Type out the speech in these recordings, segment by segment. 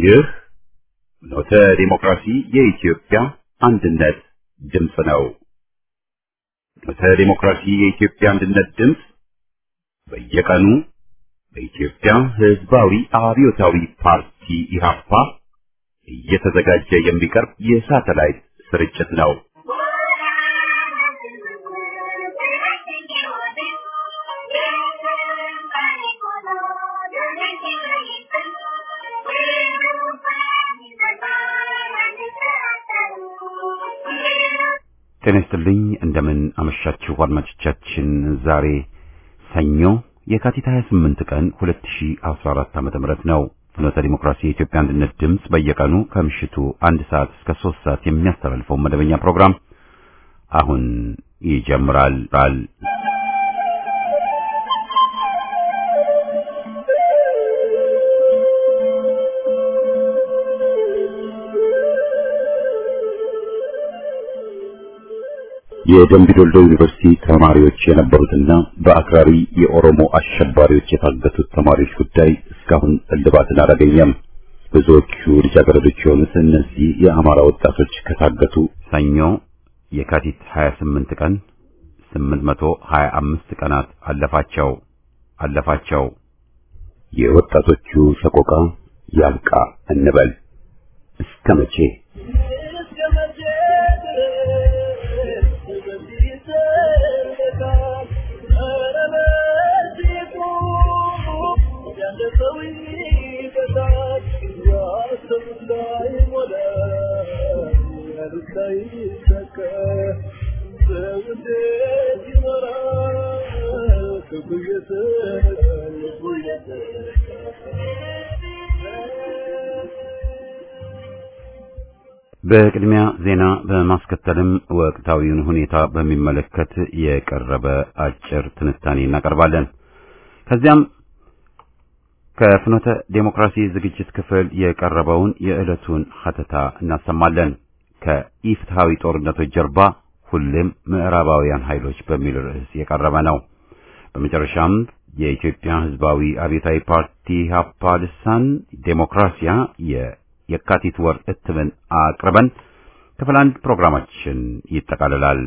ይህ ኖተ ዲሞክራሲ የኢትዮጵያ አንድነት ድምፅ ነው። ኖተ ዲሞክራሲ የኢትዮጵያ አንድነት ድምፅ በየቀኑ በኢትዮጵያ ሕዝባዊ አብዮታዊ ፓርቲ ኢህአፓ እየተዘጋጀ የሚቀርብ የሳተላይት ስርጭት ነው። ጤና ይስጥልኝ እንደምን አመሻችሁ አድማጮቻችን። ዛሬ ሰኞ የካቲት 28 ቀን 2014 ዓ.ም ነው። ፍኖተ ዲሞክራሲ የኢትዮጵያ አንድነት ድምፅ በየቀኑ ከምሽቱ አንድ ሰዓት እስከ 3 ሰዓት የሚያስተላልፈው መደበኛ ፕሮግራም አሁን ይጀምራል። የደምቢ ዶልዶ ዩኒቨርሲቲ ተማሪዎች የነበሩትና በአክራሪ የኦሮሞ አሸባሪዎች የታገቱት ተማሪዎች ጉዳይ እስካሁን እልባትን አላገኘም። ብዙዎቹ ልጃገረዶች የሆኑት እነዚህ የአማራ ወጣቶች ከታገቱ ሰኞ የካቲት 28 ቀን 825 ቀናት አለፋቸው አለፋቸው። የወጣቶቹ ሰቆቃ ያብቃ እንበል እስከ መቼ? በቅድሚያ ዜና በማስከተልም ወቅታዊውን ሁኔታ በሚመለከት የቀረበ አጭር ትንታኔ እናቀርባለን። ከዚያም ከፍኖተ ዴሞክራሲ ዝግጅት ክፍል የቀረበውን የዕለቱን ሀተታ እናሰማለን። ከኢፍትሐዊ ጦርነቶች ጀርባ ሁሌም ምዕራባውያን ኃይሎች በሚል ርዕስ የቀረበ ነው። በመጨረሻም የኢትዮጵያ ሕዝባዊ አብዮታዊ ፓርቲ ኢህአፓ ልሳን ዴሞክራሲያ የካቲት ወር እትምን አቅርበን ክፍል አንድ ፕሮግራማችን ይጠቃልላል።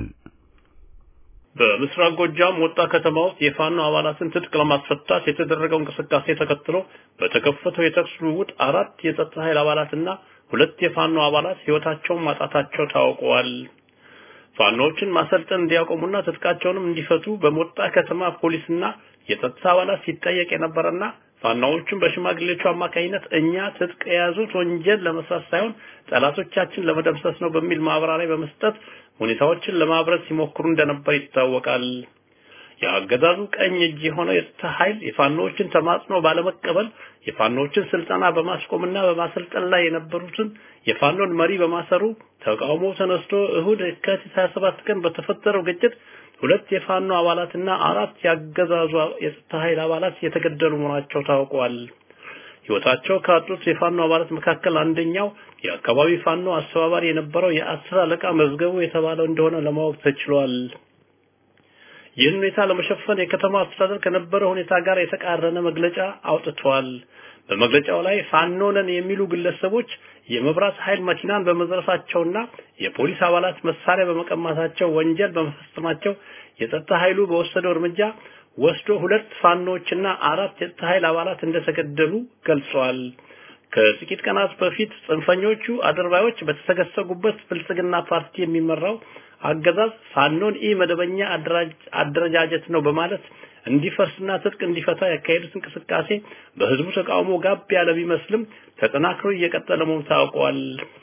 በምስራቅ ጎጃም ወጣ ከተማ ውስጥ የፋኖ አባላትን ትጥቅ ለማስፈታት የተደረገው እንቅስቃሴ ተከትሎ በተከፈተው የተኩስ ልውውጥ አራት የጸጥታ ኃይል አባላትና ሁለት የፋኖ አባላት ሕይወታቸውን ማጣታቸው ታውቀዋል። ፋኖዎችን ማሰልጠን እንዲያቆሙና ትጥቃቸውንም እንዲፈቱ በሞጣ ከተማ ፖሊስና የጸጥታ አባላት ሲጠየቅ የነበረና ፋናዎቹን በሽማግሌዎቹ አማካኝነት እኛ ትጥቅ የያዙት ወንጀል ለመስራት ሳይሆን ጠላቶቻችን ለመደምሰስ ነው በሚል ማብራሪያ በመስጠት ሁኔታዎችን ለማብረድ ሲሞክሩ እንደነበር ይታወቃል። የአገዛዙ ቀኝ እጅ የሆነው የጸጥታ ኃይል የፋኖዎችን ተማጽኖ ባለመቀበል የፋኖዎችን ስልጠና በማስቆምና በማሰልጠን ላይ የነበሩትን የፋኖን መሪ በማሰሩ ተቃውሞ ተነስቶ እሁድ የካቲት 27 ቀን በተፈጠረው ግጭት ሁለት የፋኖ አባላትና አራት ያገዛዙ የጸጥታ ኃይል አባላት የተገደሉ መሆናቸው ታውቋል። ሕይወታቸው ካጡት የፋኖ አባላት መካከል አንደኛው የአካባቢ ፋኖ አስተባባሪ የነበረው የአስር አለቃ መዝገቡ የተባለው እንደሆነ ለማወቅ ተችሏል። ይህን ሁኔታ ለመሸፈን የከተማ አስተዳደር ከነበረ ሁኔታ ጋር የተቃረነ መግለጫ አውጥቷል። በመግለጫው ላይ ፋኖ ነን የሚሉ ግለሰቦች የመብራት ኃይል መኪናን በመዝረፋቸውና የፖሊስ አባላት መሳሪያ በመቀማታቸው ወንጀል በመፈጸማቸው የጸጥታ ኃይሉ በወሰደው እርምጃ ወስዶ ሁለት ፋኖዎችና አራት የጸጥታ ኃይል አባላት እንደተገደሉ ገልጸዋል። ከጥቂት ቀናት በፊት ጽንፈኞቹ አድርባዮች በተሰገሰጉበት ብልጽግና ፓርቲ የሚመራው አገዛዝ ፋኖን ኢ መደበኛ አደረጃጀት ነው በማለት እንዲፈርስና ትጥቅ እንዲፈታ ያካሄዱት እንቅስቃሴ በህዝቡ ተቃውሞ ጋብ ያለ ቢመስልም ተጠናክሮ እየቀጠለ መሆኑ ታውቋል።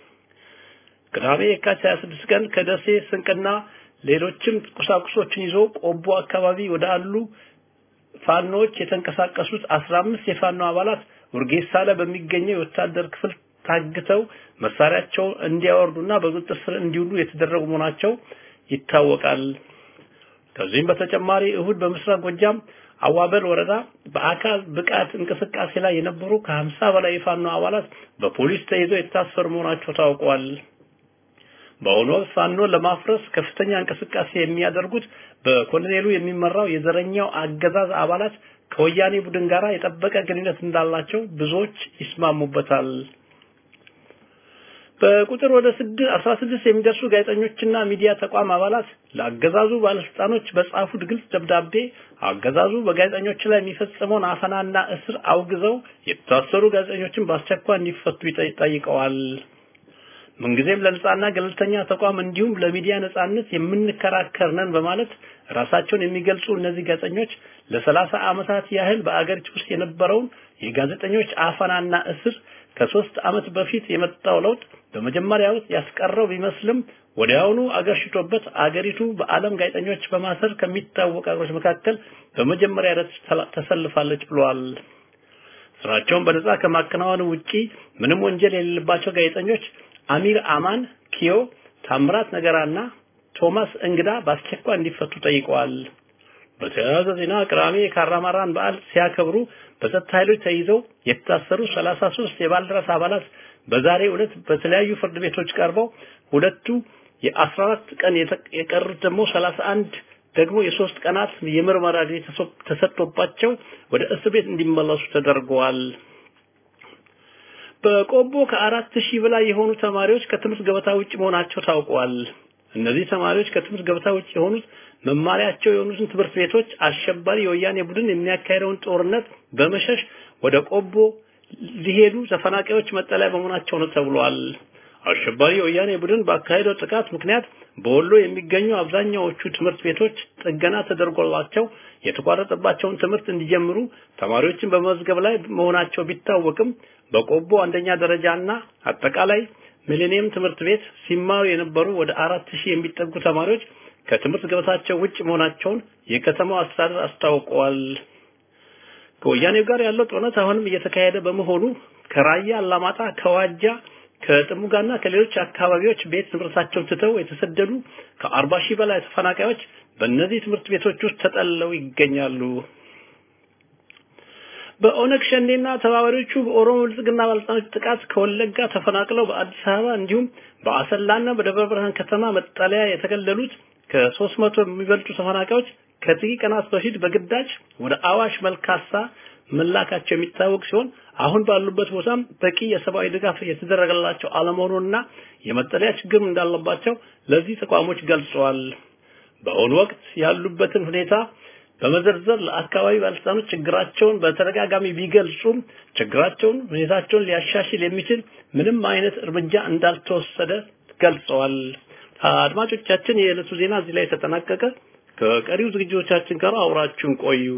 ቅዳሜ የካቲት 26 ቀን ከደሴ ስንቅና ሌሎችም ቁሳቁሶችን ይዞ ቆቦ አካባቢ ወደ አሉ ፋኖዎች የተንቀሳቀሱት 15 የፋኖ አባላት ውርጌሳ ላይ በሚገኘው የወታደር ክፍል ታግተው መሳሪያቸው እንዲያወርዱና በቁጥጥር ስር እንዲውሉ የተደረጉ መሆናቸው ይታወቃል። ከዚህም በተጨማሪ እሁድ በምስራቅ ጎጃም አዋበል ወረዳ በአካል ብቃት እንቅስቃሴ ላይ የነበሩ ከሀምሳ በላይ የፋኖ አባላት በፖሊስ ተይዘው የታሰሩ መሆናቸው ታውቋል። በአሁኑ ወቅት ፋኖን ለማፍረስ ከፍተኛ እንቅስቃሴ የሚያደርጉት በኮሎኔሉ የሚመራው የዘረኛው አገዛዝ አባላት ከወያኔ ቡድን ጋር የጠበቀ ግንኙነት እንዳላቸው ብዙዎች ይስማሙበታል። በቁጥር ወደ 16 የሚደርሱ ጋዜጠኞችና ሚዲያ ተቋም አባላት ለአገዛዙ ባለስልጣኖች በጻፉት ግልጽ ደብዳቤ አገዛዙ በጋዜጠኞች ላይ የሚፈጽመውን አፈናና እስር አውግዘው የታሰሩ ጋዜጠኞችን በአስቸኳይ እንዲፈቱ ጠይቀዋል። ምንጊዜም ለነጻና ገለልተኛ ተቋም እንዲሁም ለሚዲያ ነጻነት የምንከራከር ነን በማለት ራሳቸውን የሚገልጹ እነዚህ ጋዜጠኞች ለሰላሳ ዓመታት ያህል በአገሪቱ ውስጥ የነበረውን የጋዜጠኞች አፈናና እስር ከሶስት ዓመት በፊት የመጣው ለውጥ በመጀመሪያ ውስጥ ያስቀረው ቢመስልም ወዲያውኑ አገርሽቶበት አገሪቱ በዓለም ጋዜጠኞች በማሰር ከሚታወቁ አገሮች መካከል በመጀመሪያ ረድፍ ተሰልፋለች ብለዋል። ስራቸውን በነጻ ከማከናወን ውጪ ምንም ወንጀል የሌለባቸው ጋዜጠኞች አሚር አማን ኪዮ፣ ታምራት ነገራና ቶማስ እንግዳ በአስቸኳይ እንዲፈቱ ጠይቀዋል። በተያያዘ ዜና ቅዳሜ የካራማራን በዓል ሲያከብሩ በጸጥታ ኃይሎች ተይዘው የታሰሩ 33 የባልደራስ አባላት በዛሬ ዕለት በተለያዩ ፍርድ ቤቶች ቀርበው ሁለቱ የ14 ቀን የቀሩት ደግሞ 31 ደግሞ የሶስት ቀናት የምርመራ ጊዜ ተሰጥቶባቸው ወደ እስር ቤት እንዲመለሱ ተደርገዋል። በቆቦ ከአራት ሺህ በላይ የሆኑ ተማሪዎች ከትምህርት ገበታ ውጭ መሆናቸው ታውቋል። እነዚህ ተማሪዎች ከትምህርት ገበታ ውጭ የሆኑት መማሪያቸው የሆኑትን ትምህርት ቤቶች አሸባሪ የወያኔ ቡድን የሚያካሄደውን ጦርነት በመሸሽ ወደ ቆቦ ሊሄዱ ተፈናቃዮች መጠለያ በመሆናቸው ነው ተብሏል። አሸባሪ የወያኔ ቡድን ባካሄደው ጥቃት ምክንያት በወሎ የሚገኙ አብዛኛዎቹ ትምህርት ቤቶች ጥገና ተደርጎላቸው የተቋረጠባቸውን ትምህርት እንዲጀምሩ ተማሪዎችን በመዝገብ ላይ መሆናቸው ቢታወቅም በቆቦ አንደኛ ደረጃና አጠቃላይ ሚሊኒየም ትምህርት ቤት ሲማሩ የነበሩ ወደ አራት ሺህ የሚጠጉ ተማሪዎች ከትምህርት ገበታቸው ውጭ መሆናቸውን የከተማው አስተዳደር አስታውቀዋል። ከወያኔው ጋር ያለው ጦርነት አሁንም እየተካሄደ በመሆኑ ከራያ አላማጣ፣ ከዋጃ፣ ከጥሙጋና ከሌሎች አካባቢዎች ቤት ንብረታቸውን ትተው የተሰደዱ ከአርባ ሺህ በላይ ተፈናቃዮች በእነዚህ ትምህርት ቤቶች ውስጥ ተጠልለው ይገኛሉ። በኦነግ ሸኔና ተባባሪዎቹ በኦሮሞ ብልጽግና ባለስልጣኖች ጥቃት ከወለጋ ተፈናቅለው በአዲስ አበባ እንዲሁም በአሰላና በደብረ ብርሃን ከተማ መጠለያ የተገለሉት ከሶስት መቶ የሚበልጡ ተፈናቃዮች ከጥቂት ቀናት በፊት በግዳጅ ወደ አዋሽ መልካሳ መላካቸው የሚታወቅ ሲሆን አሁን ባሉበት ቦታም በቂ የሰብአዊ ድጋፍ የተደረገላቸው አለመሆኑንና የመጠለያ ችግር እንዳለባቸው ለዚህ ተቋሞች ገልጸዋል። በአሁኑ ወቅት ያሉበትን ሁኔታ በመዘርዘር ለአካባቢ ባለስልጣኖች ችግራቸውን በተደጋጋሚ ቢገልጹም ችግራቸውን ሁኔታቸውን ሊያሻሽል የሚችል ምንም አይነት እርምጃ እንዳልተወሰደ ገልጸዋል። አድማጮቻችን፣ የዕለቱ ዜና እዚህ ላይ ተጠናቀቀ። ከቀሪው ዝግጅቶቻችን ጋር አውራችሁን ቆዩ።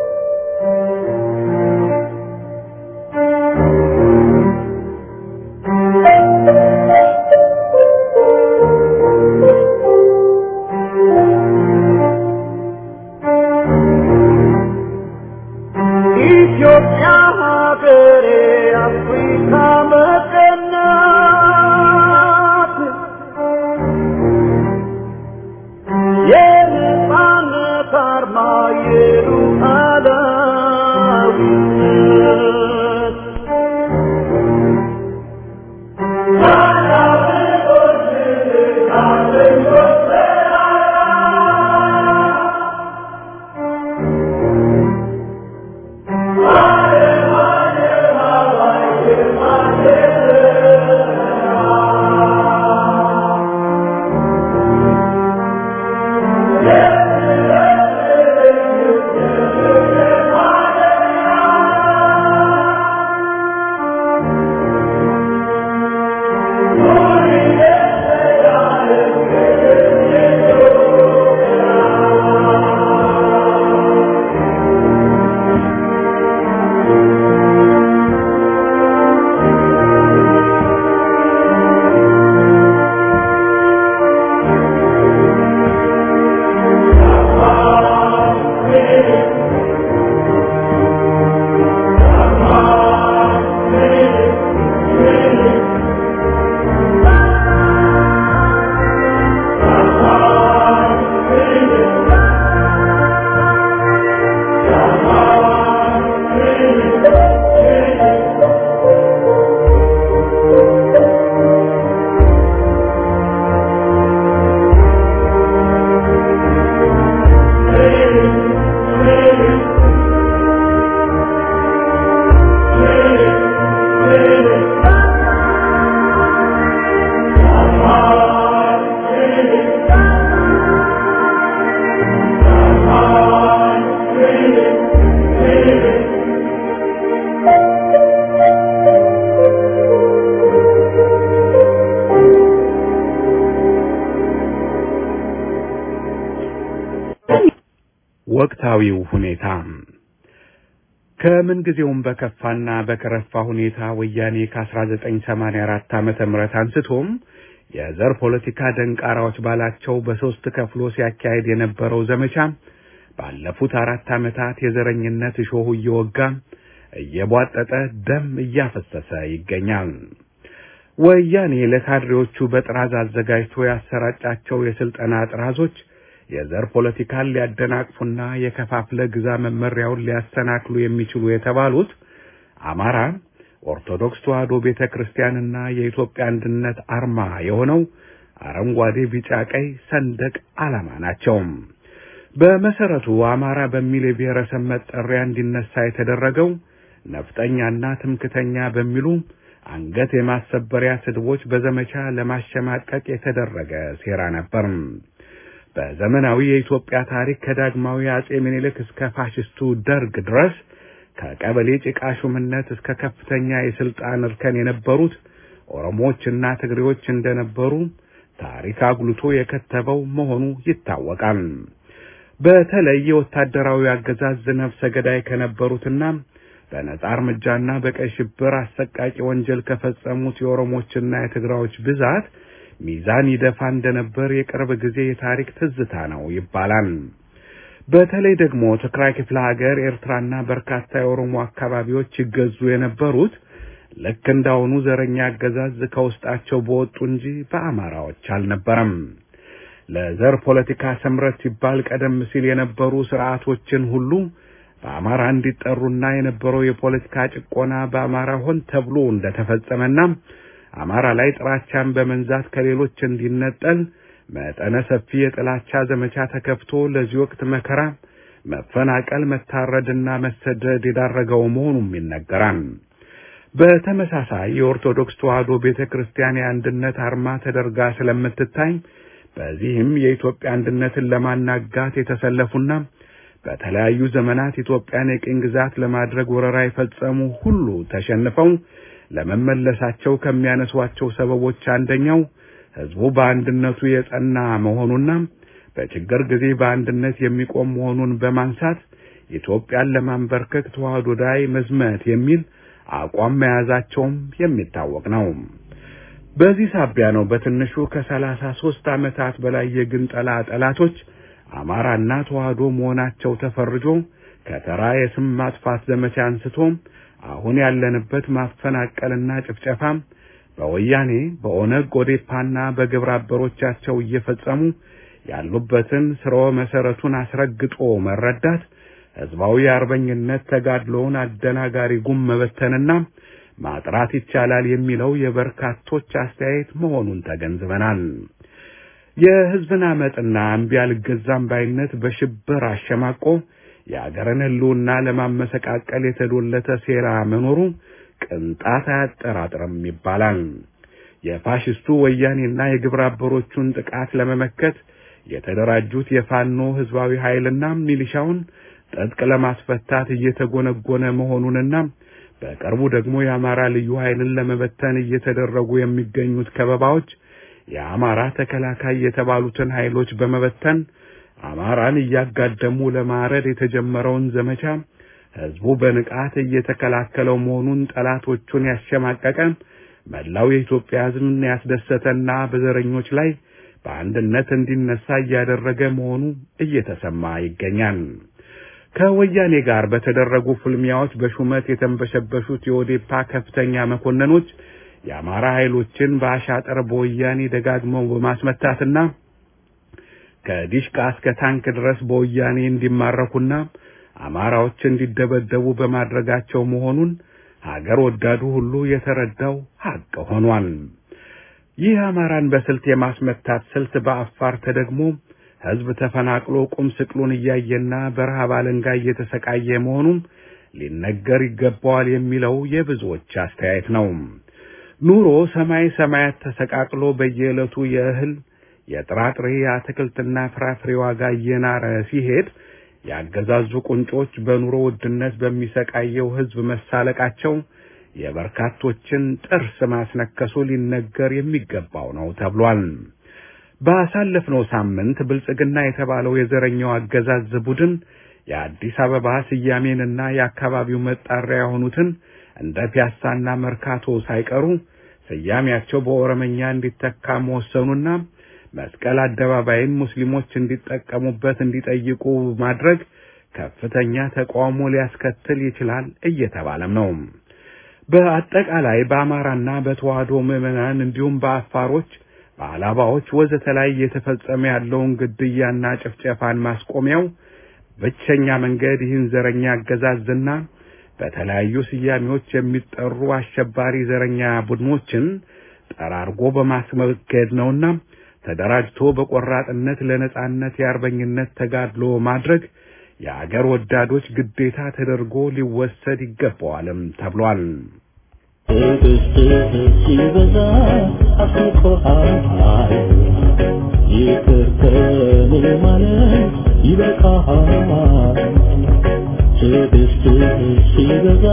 ኢትዮጵያ ሀገሬ አፍሪካ መቀናት የነጻነት አርማ የሉዓላዊነት Hallelujah. ወቅታዊው ሁኔታ ከምን ጊዜውም በከፋና በከረፋ ሁኔታ ወያኔ ከ1984 ዓመተ ምህረት አንስቶም የዘር ፖለቲካ ደንቃራዎች ባላቸው በሶስት ከፍሎ ሲያካሄድ የነበረው ዘመቻ ባለፉት አራት ዓመታት የዘረኝነት እሾሁ እየወጋ እየቧጠጠ ደም እያፈሰሰ ይገኛል። ወያኔ ለካድሬዎቹ በጥራዝ አዘጋጅቶ ያሰራጫቸው የስልጠና ጥራዞች የዘር ፖለቲካን ሊያደናቅፉና የከፋፍለ ግዛ መመሪያውን ሊያሰናክሉ የሚችሉ የተባሉት አማራ፣ ኦርቶዶክስ ተዋሕዶ ቤተ ክርስቲያንና የኢትዮጵያ አንድነት አርማ የሆነው አረንጓዴ፣ ቢጫ፣ ቀይ ሰንደቅ ዓላማ ናቸው። በመሰረቱ አማራ በሚል የብሔረሰብ መጠሪያ እንዲነሳ የተደረገው ነፍጠኛና ትምክተኛ በሚሉ አንገት የማሰበሪያ ስድቦች በዘመቻ ለማሸማቀቅ የተደረገ ሴራ ነበር። በዘመናዊ የኢትዮጵያ ታሪክ ከዳግማዊ አጼ ምኒልክ እስከ ፋሽስቱ ደርግ ድረስ ከቀበሌ ጭቃ ሹምነት እስከ ከፍተኛ የስልጣን እርከን የነበሩት ኦሮሞዎችና ትግሬዎች እንደነበሩ ታሪክ አጉልቶ የከተበው መሆኑ ይታወቃል። በተለይ የወታደራዊ አገዛዝ ነፍሰ ገዳይ ከነበሩትና በነጻ እርምጃና በቀይ ሽብር አሰቃቂ ወንጀል ከፈጸሙት የኦሮሞችና የትግራዮች ብዛት ሚዛን ይደፋ እንደነበር የቅርብ ጊዜ የታሪክ ትዝታ ነው ይባላል። በተለይ ደግሞ ትግራይ ክፍለ ሀገር፣ ኤርትራና በርካታ የኦሮሞ አካባቢዎች ይገዙ የነበሩት ልክ እንዳሁኑ ዘረኛ አገዛዝ ከውስጣቸው በወጡ እንጂ በአማራዎች አልነበረም። ለዘር ፖለቲካ ስምረት ሲባል ቀደም ሲል የነበሩ ስርዓቶችን ሁሉ በአማራ እንዲጠሩና የነበረው የፖለቲካ ጭቆና በአማራ ሆን ተብሎ እንደተፈጸመና አማራ ላይ ጥላቻን በመንዛት ከሌሎች እንዲነጠል መጠነ ሰፊ የጥላቻ ዘመቻ ተከፍቶ ለዚህ ወቅት መከራ፣ መፈናቀል፣ መታረድና መሰደድ የዳረገው መሆኑም ይነገራል። በተመሳሳይ የኦርቶዶክስ ተዋሕዶ ቤተ ክርስቲያን የአንድነት አርማ ተደርጋ ስለምትታይ በዚህም የኢትዮጵያ አንድነትን ለማናጋት የተሰለፉና በተለያዩ ዘመናት ኢትዮጵያን የቅኝ ግዛት ለማድረግ ወረራ የፈጸሙ ሁሉ ተሸንፈው ለመመለሳቸው ከሚያነሷቸው ሰበቦች አንደኛው ሕዝቡ በአንድነቱ የጸና መሆኑና በችግር ጊዜ በአንድነት የሚቆም መሆኑን በማንሳት ኢትዮጵያን ለማንበርከክ ተዋሕዶ ላይ መዝመት የሚል አቋም መያዛቸውም የሚታወቅ ነው። በዚህ ሳቢያ ነው በትንሹ ከሰላሳ ሦስት ዓመታት በላይ የግንጠላ ጠላቶች አማራና ተዋሕዶ መሆናቸው ተፈርጆ ከተራ የስም ማጥፋት ዘመቻ አንስቶ አሁን ያለንበት ማፈናቀልና ጭፍጨፋ በወያኔ በኦነግ ኦዴፓና በግብረ አበሮቻቸው እየፈጸሙ ያሉበትን ስርወ መሰረቱን አስረግጦ መረዳት ህዝባዊ የአርበኝነት ተጋድሎውን አደናጋሪ ጉም መበተንና ማጥራት ይቻላል የሚለው የበርካቶች አስተያየት መሆኑን ተገንዝበናል። የህዝብን አመፅና እምቢ አልገዛም ባይነት በሽብር አሸማቆ የአገርን ህልውና ለማመሰቃቀል የተዶለተ ሴራ መኖሩ ቅንጣት አያጠራጥርም ይባላል። የፋሽስቱ ወያኔና የግብረ አበሮቹን ጥቃት ለመመከት የተደራጁት የፋኖ ህዝባዊ ኃይልና ሚሊሻውን ትጥቅ ለማስፈታት እየተጎነጎነ መሆኑንና በቅርቡ ደግሞ የአማራ ልዩ ኃይልን ለመበተን እየተደረጉ የሚገኙት ከበባዎች የአማራ ተከላካይ የተባሉትን ኃይሎች በመበተን አማራን እያጋደሙ ለማረድ የተጀመረውን ዘመቻ ህዝቡ በንቃት እየተከላከለው መሆኑን ጠላቶቹን ያሸማቀቀ መላው የኢትዮጵያ ህዝብን ያስደሰተና በዘረኞች ላይ በአንድነት እንዲነሳ እያደረገ መሆኑ እየተሰማ ይገኛል። ከወያኔ ጋር በተደረጉ ፍልሚያዎች በሹመት የተንበሸበሹት የኦዴፓ ከፍተኛ መኮንኖች የአማራ ኃይሎችን በአሻጠር በወያኔ ደጋግመው በማስመታትና ከዲሽቃ እስከ ታንክ ድረስ በወያኔ እንዲማረኩና አማራዎች እንዲደበደቡ በማድረጋቸው መሆኑን ሀገር ወዳዱ ሁሉ የተረዳው ሀቅ ሆኗል። ይህ አማራን በስልት የማስመታት ስልት በአፋር ተደግሞ ህዝብ ተፈናቅሎ ቁም ስቅሉን እያየና በረሃብ አለንጋ እየተሰቃየ መሆኑም ሊነገር ይገባዋል የሚለው የብዙዎች አስተያየት ነው። ኑሮ ሰማይ ሰማያት ተሰቃቅሎ በየዕለቱ የእህል የጥራጥሬ የአትክልትና ፍራፍሬ ዋጋ እየናረ ሲሄድ ያገዛዙ ቁንጮች በኑሮ ውድነት በሚሰቃየው ህዝብ መሳለቃቸው የበርካቶችን ጥርስ ማስነከሱ ሊነገር የሚገባው ነው ተብሏል። ባሳለፍነው ሳምንት ብልጽግና የተባለው የዘረኛው አገዛዝ ቡድን የአዲስ አበባ ስያሜንና የአካባቢው መጣሪያ የሆኑትን እንደ ፒያሳና መርካቶ ሳይቀሩ ስያሜያቸው በኦሮመኛ እንዲተካ መወሰኑና መስቀል አደባባይን ሙስሊሞች እንዲጠቀሙበት እንዲጠይቁ ማድረግ ከፍተኛ ተቃውሞ ሊያስከትል ይችላል እየተባለም ነው። በአጠቃላይ በአማራና በተዋህዶ ምዕመናን እንዲሁም በአፋሮች በአላባዎች ወዘተ ላይ እየተፈጸመ ያለውን ግድያና ጭፍጨፋን ማስቆሚያው ብቸኛ መንገድ ይህን ዘረኛ አገዛዝና በተለያዩ ስያሜዎች የሚጠሩ አሸባሪ ዘረኛ ቡድኖችን ጠራርጎ በማስመገድ ነውና ተደራጅቶ በቆራጥነት ለነጻነት የአርበኝነት ተጋድሎ ማድረግ የአገር ወዳዶች ግዴታ ተደርጎ ሊወሰድ ይገባዋልም ተብሏል። ትዕግስትህ ሲበዛ አስቆሃል ይቅር ከኔ ማለት ይበቃሃል። ትዕግስትህ ሲበዛ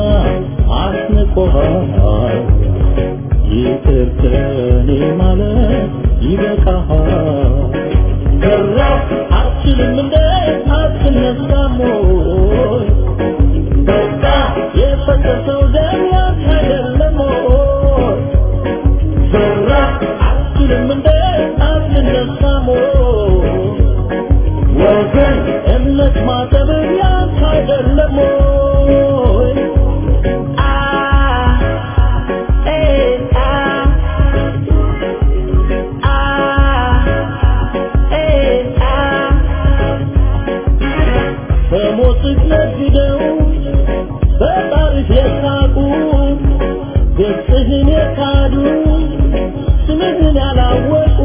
አስንቆሃል ይቅር ከኔ ማለት ይበቃሃል። ከራስ አትችልም እንደ አትነሳም ወይ? በቃ የፈሰሰው ደም ያንተ አይደለም ወይ? ዘራ አትችልም እንደ አትነሳም ወይ? ወገን እምነት ማጠብ ያንተ አይደለም ወይ? አ ኤ አ አ ኤ አ በሞትህ ነግደው በጣሪፍ የሳቁ ገጽህን የካዱ ስምህን ያላወቁ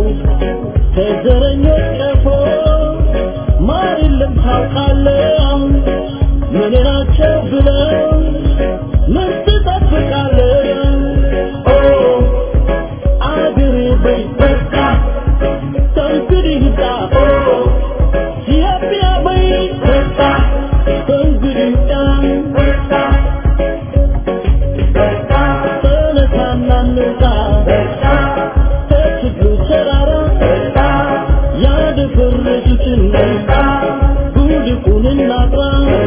ከዘረኞች ቀፎ ማር የለም ታውቃለህ ምን ናቸው ብለው ምን ትጠብቃለህ ኦ አገሬ በይ በቃ ከእንግዲህ ይብቃ ኦ ኢትዮጵያ በይ በቃ ከእንግዲህ ይብቃ ተነሳና እንውጣ ከችግሩ ተራራ ያደፈረሱትን ጉድፉን እናጥራ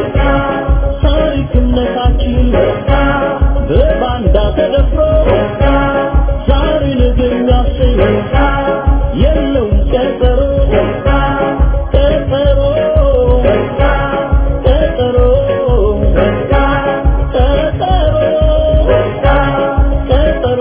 ታሪክነታችን በባንዳ ተደፍሮ ዛሬ ነገ የሚያሰኝ የለውም ቀጠሮ ቀጠሮ ቀጠሮ ቀጠሮ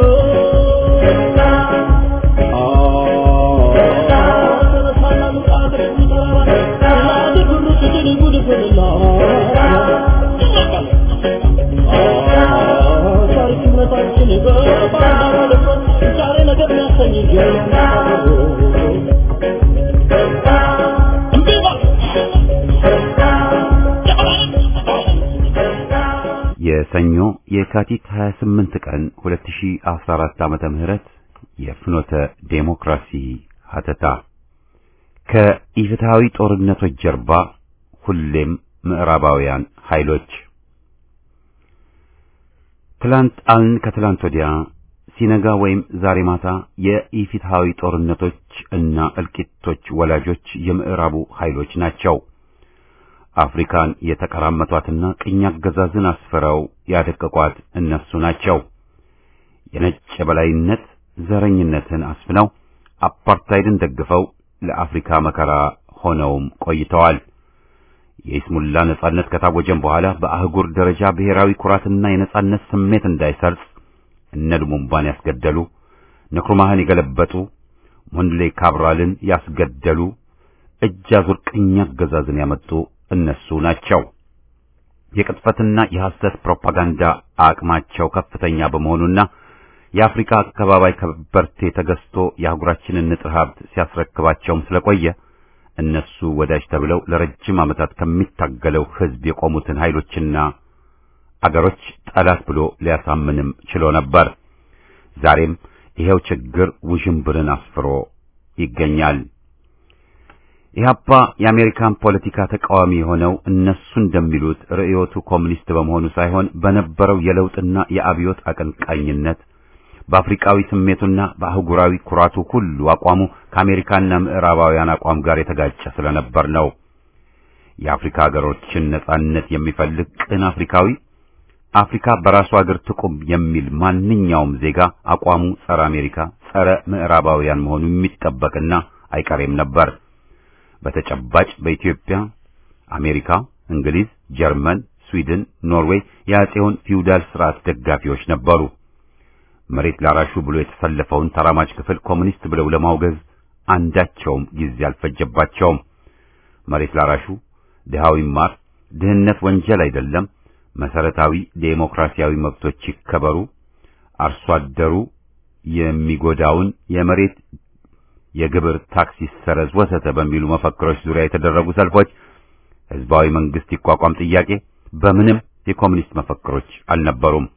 የሰኞ የካቲት 28 ቀን 2014 ዓመተ ምህረት የፍኖተ ዴሞክራሲ ሀተታ ከኢፍትሃዊ ጦርነቶች ጀርባ ሁሌም ምዕራባውያን ኃይሎች ትላንት አልን ከትላንት ወዲያ ሲነጋ ወይም ዛሬ ማታ የኢፍትሃዊ ጦርነቶች እና እልቂቶች ወላጆች የምዕራቡ ኃይሎች ናቸው። አፍሪካን የተቀራመቷትና ቅኝ አገዛዝን አስፍረው ያደቀቋት እነሱ ናቸው። የነጭ የበላይነት ዘረኝነትን አስፍነው አፓርታይድን ደግፈው ለአፍሪካ መከራ ሆነውም ቆይተዋል። የኢስሙላ ነጻነት ከታወጀም በኋላ በአህጉር ደረጃ ብሔራዊ ኩራትና የነጻነት ስሜት እንዳይሰርጽ እነ ሉሙምባን ያስገደሉ፣ ንክሩማህን የገለበጡ፣ ሞንድሌ ካብራልን ያስገደሉ፣ እጅ አዙር ቅኝ አገዛዝን ያመጡ እነሱ ናቸው። የቅጥፈትና የሐሰት ፕሮፓጋንዳ አቅማቸው ከፍተኛ በመሆኑና የአፍሪካ አካባቢ ከበርቴ ተገዝቶ የአህጉራችንን ንጥረ ሀብት ሲያስረክባቸውም ስለቆየ እነሱ ወዳጅ ተብለው ለረጅም ዓመታት ከሚታገለው ሕዝብ የቆሙትን ኃይሎችና አገሮች ጠላት ብሎ ሊያሳምንም ችሎ ነበር። ዛሬም ይሄው ችግር ውዥንብርን አስፍሮ ይገኛል። ኢህአፓ የአሜሪካን ፖለቲካ ተቃዋሚ የሆነው እነሱ እንደሚሉት ርዕዮቱ ኮሚኒስት በመሆኑ ሳይሆን በነበረው የለውጥና የአብዮት አቀንቃኝነት በአፍሪካዊ ስሜቱና በአህጉራዊ ኩራቱ ሁሉ አቋሙ ከአሜሪካና ምዕራባውያን አቋም ጋር የተጋጨ ስለነበር ነው። የአፍሪካ ሀገሮችን ነጻነት የሚፈልግ ቅን አፍሪካዊ አፍሪካ በራሱ ሀገር ትቁም የሚል ማንኛውም ዜጋ አቋሙ ጸረ አሜሪካ፣ ጸረ ምዕራባውያን መሆኑ የሚጠበቅና አይቀሬም ነበር። በተጨባጭ በኢትዮጵያ አሜሪካ፣ እንግሊዝ፣ ጀርመን፣ ስዊድን፣ ኖርዌይ የአጼውን ፊውዳል ስርዓት ደጋፊዎች ነበሩ። መሬት ላራሹ ብሎ የተሰለፈውን ተራማጅ ክፍል ኮሙኒስት ብለው ለማውገዝ አንዳቸውም ጊዜ አልፈጀባቸውም። መሬት ላራሹ ድሃው ይማር፣ ድህነት ወንጀል አይደለም፣ መሰረታዊ ዴሞክራሲያዊ መብቶች ይከበሩ፣ አርሶ አደሩ የሚጎዳውን የመሬት የግብር ታክስ ይሰረዝ፣ ወዘተ በሚሉ መፈክሮች ዙሪያ የተደረጉ ሰልፎች ህዝባዊ መንግስት ይቋቋም ጥያቄ በምንም የኮሙኒስት መፈክሮች አልነበሩም።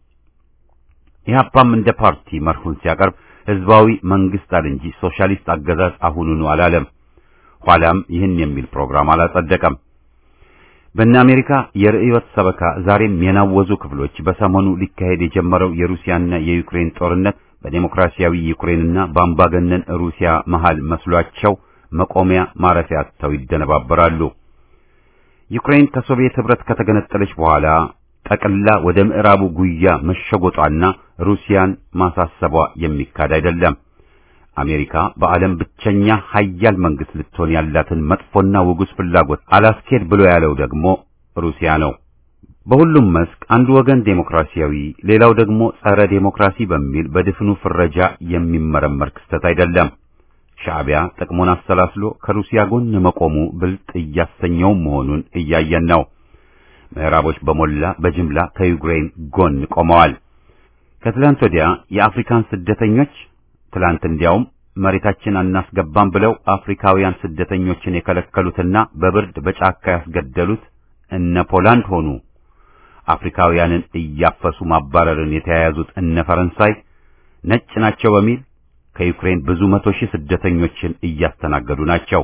ኢህአፓም እንደ ፓርቲ መርሁን ሲያቀርብ ህዝባዊ መንግስት አለ እንጂ ሶሻሊስት አገዛዝ አሁኑኑ አላለም። ኋላም ይህን የሚል ፕሮግራም አላጸደቀም። በእነ አሜሪካ የርዕዮት ሰበካ ዛሬም የናወዙ ክፍሎች በሰሞኑ ሊካሄድ የጀመረው የሩሲያና የዩክሬን ጦርነት በዴሞክራሲያዊ ዩክሬንና በአምባገነን ሩሲያ መሃል መስሏቸው መቆሚያ ማረፊያ አጥተው ይደነባበራሉ። ዩክሬን ከሶቪየት ህብረት ከተገነጠለች በኋላ ጠቅላ ወደ ምዕራቡ ጉያ መሸጎጧና ሩሲያን ማሳሰቧ የሚካድ አይደለም። አሜሪካ በዓለም ብቸኛ ሀያል መንግስት ልትሆን ያላትን መጥፎና ውጉስ ፍላጎት አላስኬድ ብሎ ያለው ደግሞ ሩሲያ ነው። በሁሉም መስክ አንዱ ወገን ዴሞክራሲያዊ፣ ሌላው ደግሞ ጸረ ዴሞክራሲ በሚል በድፍኑ ፍረጃ የሚመረመር ክስተት አይደለም። ሻዕቢያ ጥቅሙን አሰላስሎ ከሩሲያ ጎን መቆሙ ብልጥ እያሰኘው መሆኑን እያየን ነው። ምዕራቦች በሞላ በጅምላ ከዩክሬን ጎን ቆመዋል። ከትላንት ወዲያ የአፍሪካን ስደተኞች ትላንት እንዲያውም መሬታችን አናስገባም ብለው አፍሪካውያን ስደተኞችን የከለከሉትና በብርድ በጫካ ያስገደሉት እነ ፖላንድ ሆኑ። አፍሪካውያንን እያፈሱ ማባረርን የተያያዙት እነ ፈረንሳይ ነጭ ናቸው በሚል ከዩክሬን ብዙ መቶ ሺህ ስደተኞችን እያስተናገዱ ናቸው።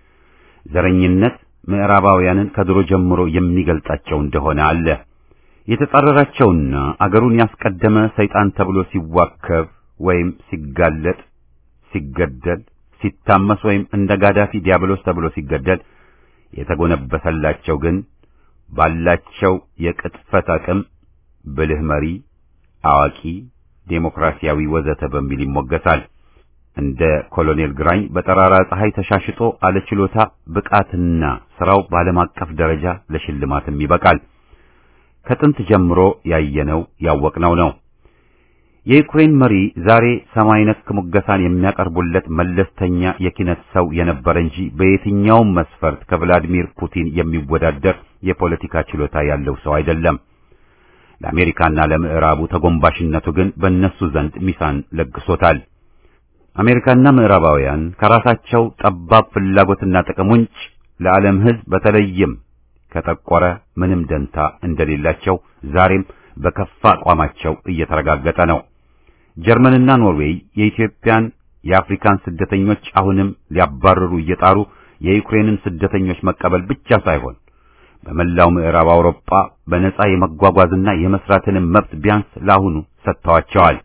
ዘረኝነት ምዕራባውያንን ከድሮ ጀምሮ የሚገልጣቸው እንደሆነ አለ። የተጻረራቸውና አገሩን ያስቀደመ ሰይጣን ተብሎ ሲዋከብ ወይም ሲጋለጥ፣ ሲገደል፣ ሲታመስ ወይም እንደ ጋዳፊ ዲያብሎስ ተብሎ ሲገደል የተጎነበሰላቸው ግን ባላቸው የቅጥፈት አቅም ብልህ መሪ፣ አዋቂ፣ ዴሞክራሲያዊ ወዘተ በሚል ይሞገሳል። እንደ ኮሎኔል ግራኝ በጠራራ ፀሐይ ተሻሽጦ አለችሎታ ብቃትና ስራው በዓለም አቀፍ ደረጃ ለሽልማትም ይበቃል። ከጥንት ጀምሮ ያየነው ያወቅነው ነው። የዩክሬን መሪ ዛሬ ሰማይ ነክ ሙገሳን የሚያቀርቡለት መለስተኛ የኪነት ሰው የነበረ እንጂ በየትኛውም መስፈርት ከቭላዲሚር ፑቲን የሚወዳደር የፖለቲካ ችሎታ ያለው ሰው አይደለም። ለአሜሪካና ለምዕራቡ ተጎንባሽነቱ ግን በእነሱ ዘንድ ሚሳን ለግሶታል። አሜሪካና ምዕራባውያን ከራሳቸው ጠባብ ፍላጎትና ጥቅም ውጭ ለዓለም ሕዝብ በተለይም ከጠቆረ ምንም ደንታ እንደሌላቸው ዛሬም በከፋ አቋማቸው እየተረጋገጠ ነው። ጀርመንና ኖርዌይ የኢትዮጵያን የአፍሪካን ስደተኞች አሁንም ሊያባርሩ እየጣሩ የዩክሬንን ስደተኞች መቀበል ብቻ ሳይሆን በመላው ምዕራብ አውሮፓ በነጻ የመጓጓዝና የመስራትንም መብት ቢያንስ ለአሁኑ ሰጥተዋቸዋል።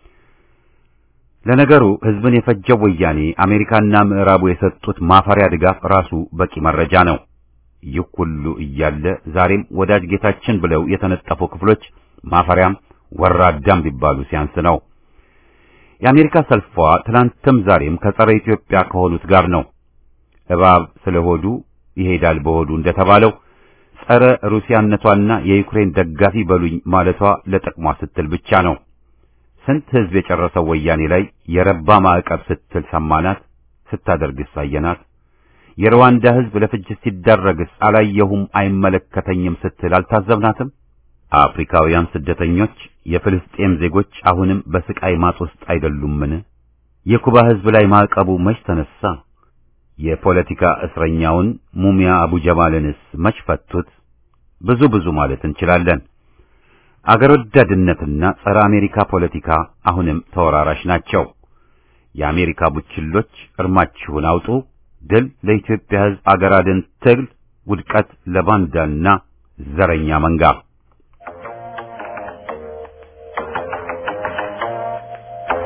ለነገሩ ሕዝብን የፈጀው ወያኔ አሜሪካና ምዕራቡ የሰጡት ማፈሪያ ድጋፍ ራሱ በቂ መረጃ ነው። ይህ ሁሉ እያለ ዛሬም ወዳጅ ጌታችን ብለው የተነጠፉ ክፍሎች ማፈሪያም ወራዳም ቢባሉ ሲያንስ ነው። የአሜሪካ ሰልፏ ትናንትም ዛሬም ከጸረ ኢትዮጵያ ከሆኑት ጋር ነው። እባብ ስለሆዱ ይሄዳል በሆዱ እንደተባለው ጸረ ሩሲያነቷና የዩክሬን ደጋፊ በሉኝ ማለቷ ለጥቅሟ ስትል ብቻ ነው። ስንት ሕዝብ የጨረሰው ወያኔ ላይ የረባ ማዕቀብ ስትል ሰማናት፣ ስታደርግስ አየናት። የሩዋንዳ ሕዝብ ለፍጅት ሲዳረግስ አላየሁም አይመለከተኝም ስትል አልታዘብናትም። አፍሪካውያን ስደተኞች የፍልስጤም ዜጎች አሁንም በስቃይ ማጥ ውስጥ አይደሉምን? የኩባ ሕዝብ ላይ ማዕቀቡ መች ተነሳ? የፖለቲካ እስረኛውን ሙሚያ አቡ ጀማልንስ መች ፈቱት? ብዙ ብዙ ማለት እንችላለን። አገር ወዳድነትና ጸረ አሜሪካ ፖለቲካ አሁንም ተወራራሽ ናቸው። የአሜሪካ ቡችሎች እርማችሁን አውጡ። ድል ለኢትዮጵያ ሕዝብ አገር አድን ትግል፣ ውድቀት ለባንዳና ዘረኛ መንጋ።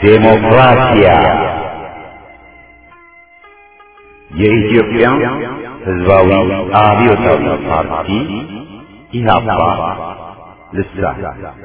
ዴሞክራሲያ የኢትዮጵያ ሕዝባዊ አብዮታዊ ፓርቲ ኢህአፓ ልሳን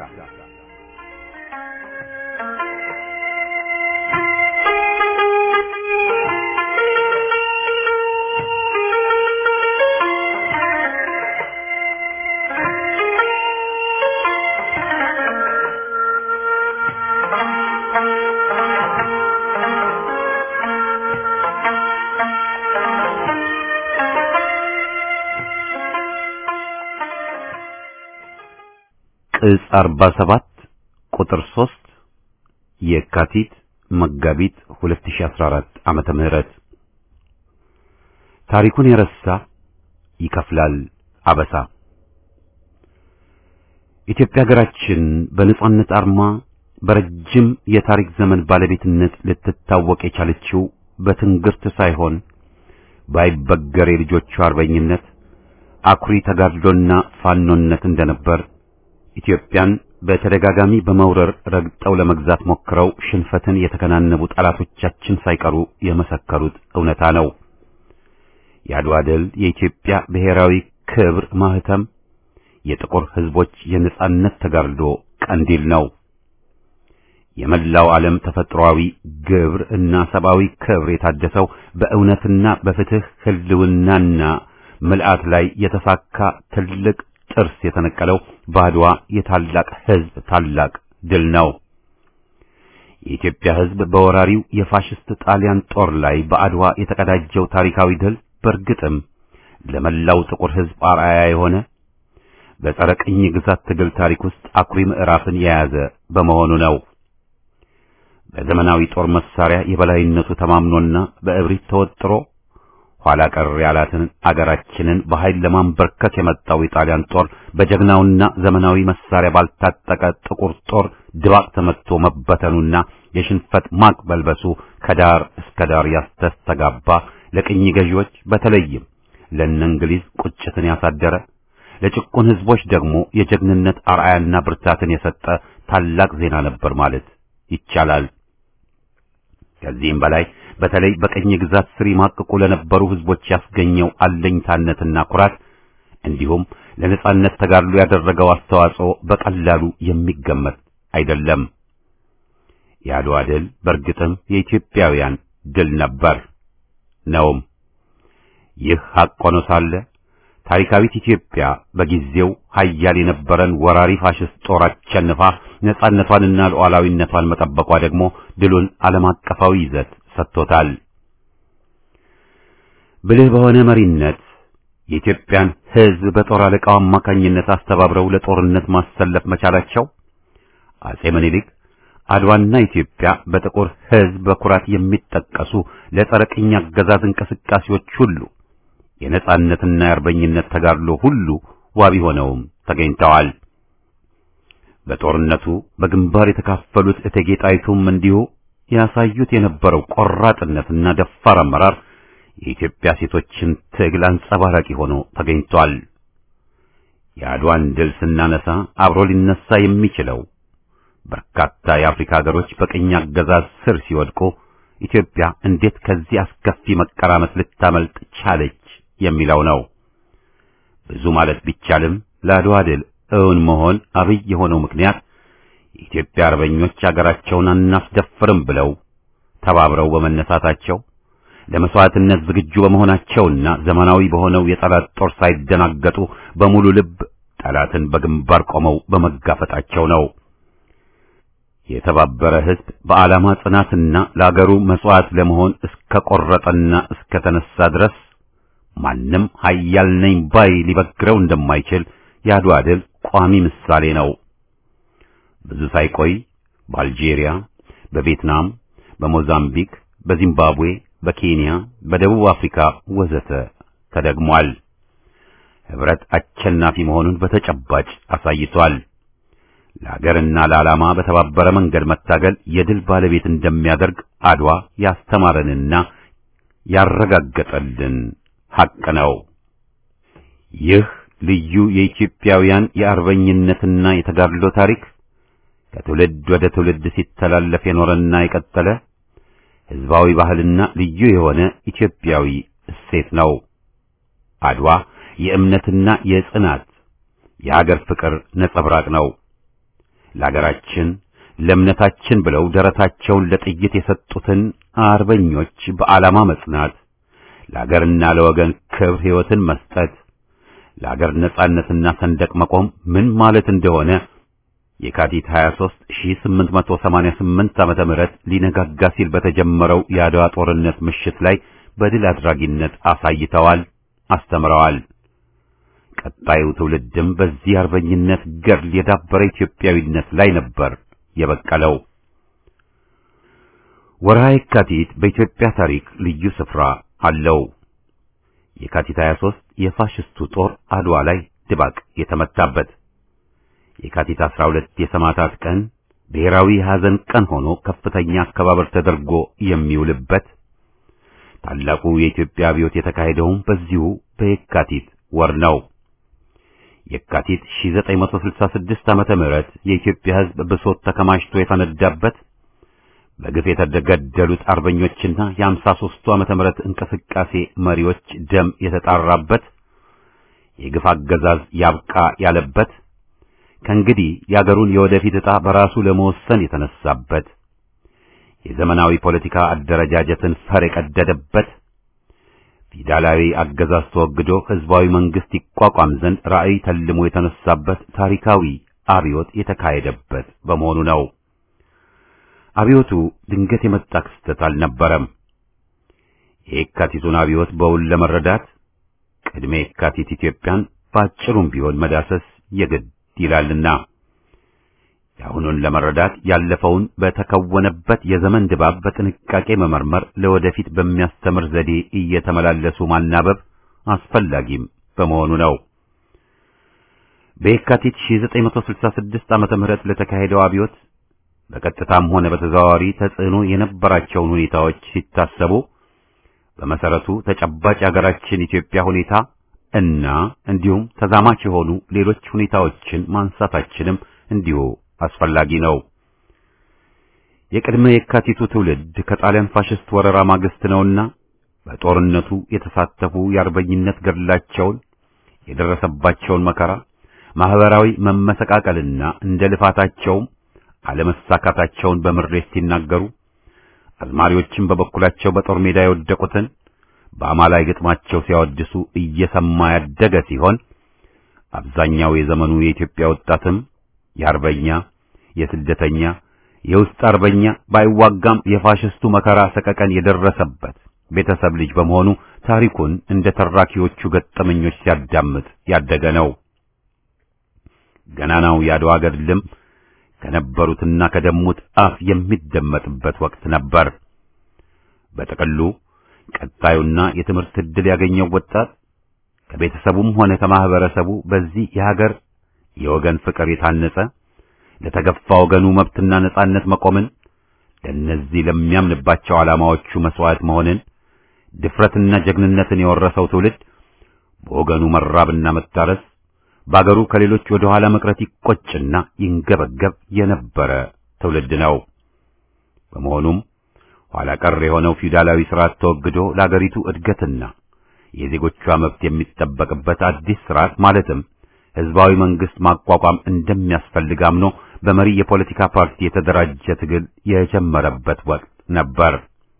ቅጽ 47 ቁጥር 3 የካቲት መጋቢት 2014 ዓመተ ምህረት ታሪኩን የረሳ ይከፍላል አበሳ። ኢትዮጵያ ሀገራችን በነጻነት አርማ በረጅም የታሪክ ዘመን ባለቤትነት ልትታወቅ የቻለችው በትንግርት ሳይሆን ባይበገር የልጆቿ አርበኝነት አኩሪ ተጋድሎና ፋኖነት እንደነበር ኢትዮጵያን በተደጋጋሚ በመውረር ረግጠው ለመግዛት ሞክረው ሽንፈትን የተከናነቡ ጠላቶቻችን ሳይቀሩ የመሰከሩት እውነታ ነው። የአድዋ ድል የኢትዮጵያ ብሔራዊ ክብር ማህተም፣ የጥቁር ሕዝቦች የነጻነት ተጋድሎ ቀንዲል ነው። የመላው ዓለም ተፈጥሯዊ ግብር እና ሰብአዊ ክብር የታደሰው በእውነትና በፍትህ ህልውናና ምልአት ላይ የተሳካ ትልቅ ጥርስ የተነቀለው በአድዋ የታላቅ ሕዝብ ታላቅ ድል ነው። የኢትዮጵያ ሕዝብ በወራሪው የፋሽስት ጣሊያን ጦር ላይ በአድዋ የተቀዳጀው ታሪካዊ ድል በእርግጥም ለመላው ጥቁር ሕዝብ አርአያ የሆነ በጸረ ቅኝ ግዛት ትግል ታሪክ ውስጥ አኩሪ ምዕራፍን የያዘ በመሆኑ ነው። በዘመናዊ ጦር መሳሪያ የበላይነቱ ተማምኖና በእብሪት ተወጥሮ ኋላ ቀር ያላትን አገራችንን በኃይል ለማንበርከክ የመጣው የጣሊያን ጦር በጀግናውና ዘመናዊ መሳሪያ ባልታጠቀ ጥቁር ጦር ድባቅ ተመትቶ መበተኑና የሽንፈት ማቅ በልበሱ ከዳር እስከ ዳር ያስተስተጋባ ለቅኝ ገዢዎች በተለይም ለእነ እንግሊዝ ቁጭትን ያሳደረ ለጭቁን ሕዝቦች ደግሞ የጀግንነት አርአያና ብርታትን የሰጠ ታላቅ ዜና ነበር ማለት ይቻላል። ከዚህም በላይ በተለይ በቀኝ ግዛት ስር ይማቅቁ ለነበሩ ሕዝቦች ያስገኘው አለኝታነትና ኩራት እንዲሁም ለነጻነት ተጋድሎ ያደረገው አስተዋጽኦ በቀላሉ የሚገመት አይደለም። የአድዋ ድል በእርግጥም የኢትዮጵያውያን ድል ነበር ነውም። ይህ ሐቅ ሆኖ ሳለ ታሪካዊት ኢትዮጵያ በጊዜው ኃያል የነበረን ወራሪ ፋሽስት ጦር አሸንፋ ነጻነቷንና ሉዓላዊነቷን መጠበቋ ደግሞ ድሉን ዓለም አቀፋዊ ይዘት ሰጥቶታል። ብልህ በሆነ መሪነት የኢትዮጵያን ሕዝብ በጦር አለቃው አማካኝነት አስተባብረው ለጦርነት ማሰለፍ መቻላቸው አጼ ምኒልክ አድዋና ኢትዮጵያ በጥቁር ሕዝብ በኩራት የሚጠቀሱ ለጸረ ቅኝ አገዛዝ እንቅስቃሴዎች ሁሉ የነጻነትና የአርበኝነት ተጋድሎ ሁሉ ዋቢ ሆነውም ተገኝተዋል። በጦርነቱ በግንባር የተካፈሉት እቴጌ ጣይቱም እንዲሁ ያሳዩት የነበረው ቆራጥነትና ደፋር አመራር የኢትዮጵያ ሴቶችን ትግል አንጸባራቂ ሆኖ ተገኝቷል። የአድዋን ድል ስናነሳ አብሮ ሊነሳ የሚችለው በርካታ የአፍሪካ ሀገሮች በቅኝ አገዛዝ ስር ሲወድቁ ኢትዮጵያ እንዴት ከዚህ አስከፊ መቀራመት ልታመልጥ ቻለች የሚለው ነው። ብዙ ማለት ቢቻልም ለአድዋ ድል እውን መሆን አብይ የሆነው ምክንያት የኢትዮጵያ አርበኞች አገራቸውን አናስደፍርም ብለው ተባብረው በመነሳታቸው ለመስዋዕትነት ዝግጁ በመሆናቸውና ዘመናዊ በሆነው የጠላት ጦር ሳይደናገጡ በሙሉ ልብ ጠላትን በግንባር ቆመው በመጋፈጣቸው ነው። የተባበረ ሕዝብ በዓላማ ጽናትና ለአገሩ መስዋዕት ለመሆን እስከ ቆረጠና እስከ ተነሳ ድረስ ማንም ኃያል ነኝ ባይ ሊበግረው እንደማይችል የአድዋ ድል ቋሚ ምሳሌ ነው። ብዙ ሳይቆይ በአልጄሪያ፣ በቪየትናም፣ በሞዛምቢክ፣ በዚምባብዌ፣ በኬንያ፣ በደቡብ አፍሪካ ወዘተ ተደግሟል። ህብረት አሸናፊ መሆኑን በተጨባጭ አሳይቷል። ለሀገርና ለዓላማ በተባበረ መንገድ መታገል የድል ባለቤት እንደሚያደርግ አድዋ ያስተማረንና ያረጋገጠልን ሐቅ ነው። ይህ ልዩ የኢትዮጵያውያን የአርበኝነትና የተጋድሎ ታሪክ ከትውልድ ወደ ትውልድ ሲተላለፍ የኖረና የቀጠለ ሕዝባዊ ባህልና ልዩ የሆነ ኢትዮጵያዊ እሴት ነው። አድዋ የእምነትና የጽናት የአገር ፍቅር ነጸብራቅ ነው። ለአገራችን ለእምነታችን ብለው ደረታቸውን ለጥይት የሰጡትን አርበኞች በዓላማ መጽናት፣ ለአገርና ለወገን ክብር ሕይወትን መስጠት፣ ለአገር ነጻነትና ሰንደቅ መቆም ምን ማለት እንደሆነ የካቲት 23 1888 ዓመተ ምህረት ሊነጋጋ ሲል በተጀመረው የአድዋ ጦርነት ምሽት ላይ በድል አድራጊነት አሳይተዋል፣ አስተምረዋል። ቀጣዩ ትውልድም በዚህ አርበኝነት ገድል የዳበረ ኢትዮጵያዊነት ላይ ነበር የበቀለው። ወርሃ የካቲት በኢትዮጵያ ታሪክ ልዩ ስፍራ አለው። የካቲት 23 የፋሽስቱ ጦር አድዋ ላይ ድባቅ የተመታበት፣ የካቲት 12 የሰማዕታት ቀን ብሔራዊ ሐዘን ቀን ሆኖ ከፍተኛ አከባበር ተደርጎ የሚውልበት፣ ታላቁ የኢትዮጵያ አብዮት የተካሄደውም በዚሁ በየካቲት ወር ነው። የካቲት 1966 ዓመተ ምህረት የኢትዮጵያ ሕዝብ ብሶት ተከማችቶ የፈነዳበት በግፍ የተገደሉት አርበኞችና የአምሳ ሦስቱ ዓመተ ምህረት እንቅስቃሴ መሪዎች ደም የተጣራበት የግፍ አገዛዝ ያብቃ ያለበት ከእንግዲህ የአገሩን የወደፊት ዕጣ በራሱ ለመወሰን የተነሳበት የዘመናዊ ፖለቲካ አደረጃጀትን ፈር የቀደደበት ፊውዳላዊ አገዛዝ ተወግዶ ሕዝባዊ መንግስት ይቋቋም ዘንድ ራዕይ ተልሞ የተነሳበት ታሪካዊ አብዮት የተካሄደበት በመሆኑ ነው። አብዮቱ ድንገት የመጣ ክስተት አልነበረም። የየካቲቱን አብዮት በውል ለመረዳት ቅድመ የካቲት ኢትዮጵያን በአጭሩም ቢሆን መዳሰስ የግድ ይላልና የአሁኑን ለመረዳት ያለፈውን በተከወነበት የዘመን ድባብ በጥንቃቄ መመርመር ለወደፊት በሚያስተምር ዘዴ እየተመላለሱ ማናበብ አስፈላጊም በመሆኑ ነው። በየካቲት 1966 ዓመተ ምህረት ለተካሄደው አብዮት በቀጥታም ሆነ በተዘዋዋሪ ተጽዕኖ የነበራቸውን ሁኔታዎች ሲታሰቡ በመሰረቱ ተጨባጭ የሀገራችን ኢትዮጵያ ሁኔታ እና እንዲሁም ተዛማች የሆኑ ሌሎች ሁኔታዎችን ማንሳታችንም እንዲሁ አስፈላጊ ነው። የቅድመ የካቲቱ ትውልድ ከጣሊያን ፋሽስት ወረራ ማግስት ነውና በጦርነቱ የተሳተፉ የአርበኝነት ገድላቸውን የደረሰባቸውን መከራ፣ ማህበራዊ መመሰቃቀልና እንደ ልፋታቸውም አለመሳካታቸውን በምሬት ሲናገሩ አዝማሪዎችም በበኩላቸው በጦር ሜዳ የወደቁትን በአማላይ ግጥማቸው ሲያወድሱ እየሰማ ያደገ ሲሆን አብዛኛው የዘመኑ የኢትዮጵያ ወጣትም የአርበኛ የስደተኛ የውስጥ አርበኛ ባይዋጋም የፋሽስቱ መከራ ሰቀቀን የደረሰበት ቤተሰብ ልጅ በመሆኑ ታሪኩን እንደ ተራኪዎቹ ገጠመኞች ሲያዳምጥ ያደገ ነው። ገናናው የአድዋ ገድልም ከነበሩትና ከደሙት አፍ የሚደመጥበት ወቅት ነበር። በጥቅሉ ቀጣዩና የትምህርት ዕድል ያገኘው ወጣት ከቤተሰቡም ሆነ ከማህበረሰቡ በዚህ የሀገር የወገን ፍቅር የታነጸ ለተገፋ ወገኑ መብትና ነጻነት መቆምን ለእነዚህ ለሚያምንባቸው ዓላማዎቹ መስዋዕት መሆንን ድፍረትና ጀግንነትን የወረሰው ትውልድ በወገኑ መራብና መታረስ በአገሩ ከሌሎች ወደ ኋላ መቅረት ይቆጭና ይንገበገብ የነበረ ትውልድ ነው። በመሆኑም ኋላ ቀር የሆነው ፊውዳላዊ ስርዓት ተወግዶ ለአገሪቱ እድገትና የዜጎቿ መብት የሚጠበቅበት አዲስ ስርዓት ማለትም ህዝባዊ መንግስት ማቋቋም እንደሚያስፈልግ አምኖ በመሪ የፖለቲካ ፓርቲ የተደራጀ ትግል የጀመረበት ወቅት ነበር።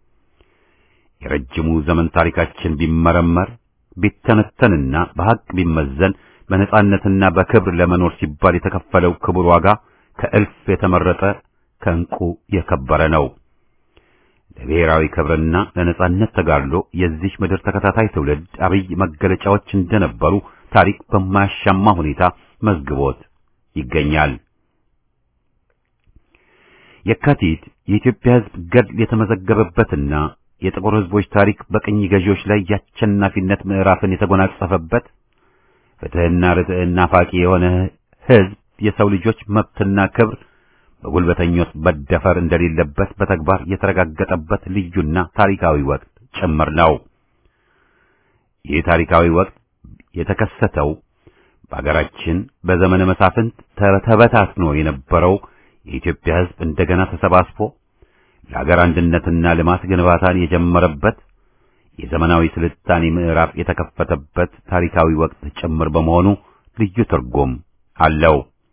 የረጅሙ ዘመን ታሪካችን ቢመረመር ቢተነተንና በሐቅ ቢመዘን በነጻነትና በክብር ለመኖር ሲባል የተከፈለው ክቡር ዋጋ ከእልፍ የተመረጠ ከእንቁ የከበረ ነው። ለብሔራዊ ክብርና ለነጻነት ተጋድሎ የዚህ ምድር ተከታታይ ትውልድ አብይ መገለጫዎች እንደነበሩ ታሪክ በማያሻማ ሁኔታ መዝግቦት ይገኛል። የካቲት የኢትዮጵያ ሕዝብ ገድል የተመዘገበበትና የጥቁር ሕዝቦች ታሪክ በቅኝ ገዢዎች ላይ የአሸናፊነት ምዕራፍን የተጎናጸፈበት ፍትሕና ርትዕና ናፋቂ የሆነ ሕዝብ የሰው ልጆች መብትና ክብር በጉልበተኞች መደፈር እንደሌለበት በተግባር የተረጋገጠበት ልዩና ታሪካዊ ወቅት ጭምር ነው። ይህ ታሪካዊ ወቅት የተከሰተው በአገራችን በዘመነ መሳፍንት ተበታትኖ የነበረው የኢትዮጵያ ሕዝብ እንደገና ተሰባስቦ ለሀገር አንድነትና ልማት ግንባታን የጀመረበት የዘመናዊ ስልጣኔ ምዕራፍ የተከፈተበት ታሪካዊ ወቅት ጭምር በመሆኑ ልዩ ትርጉም አለው።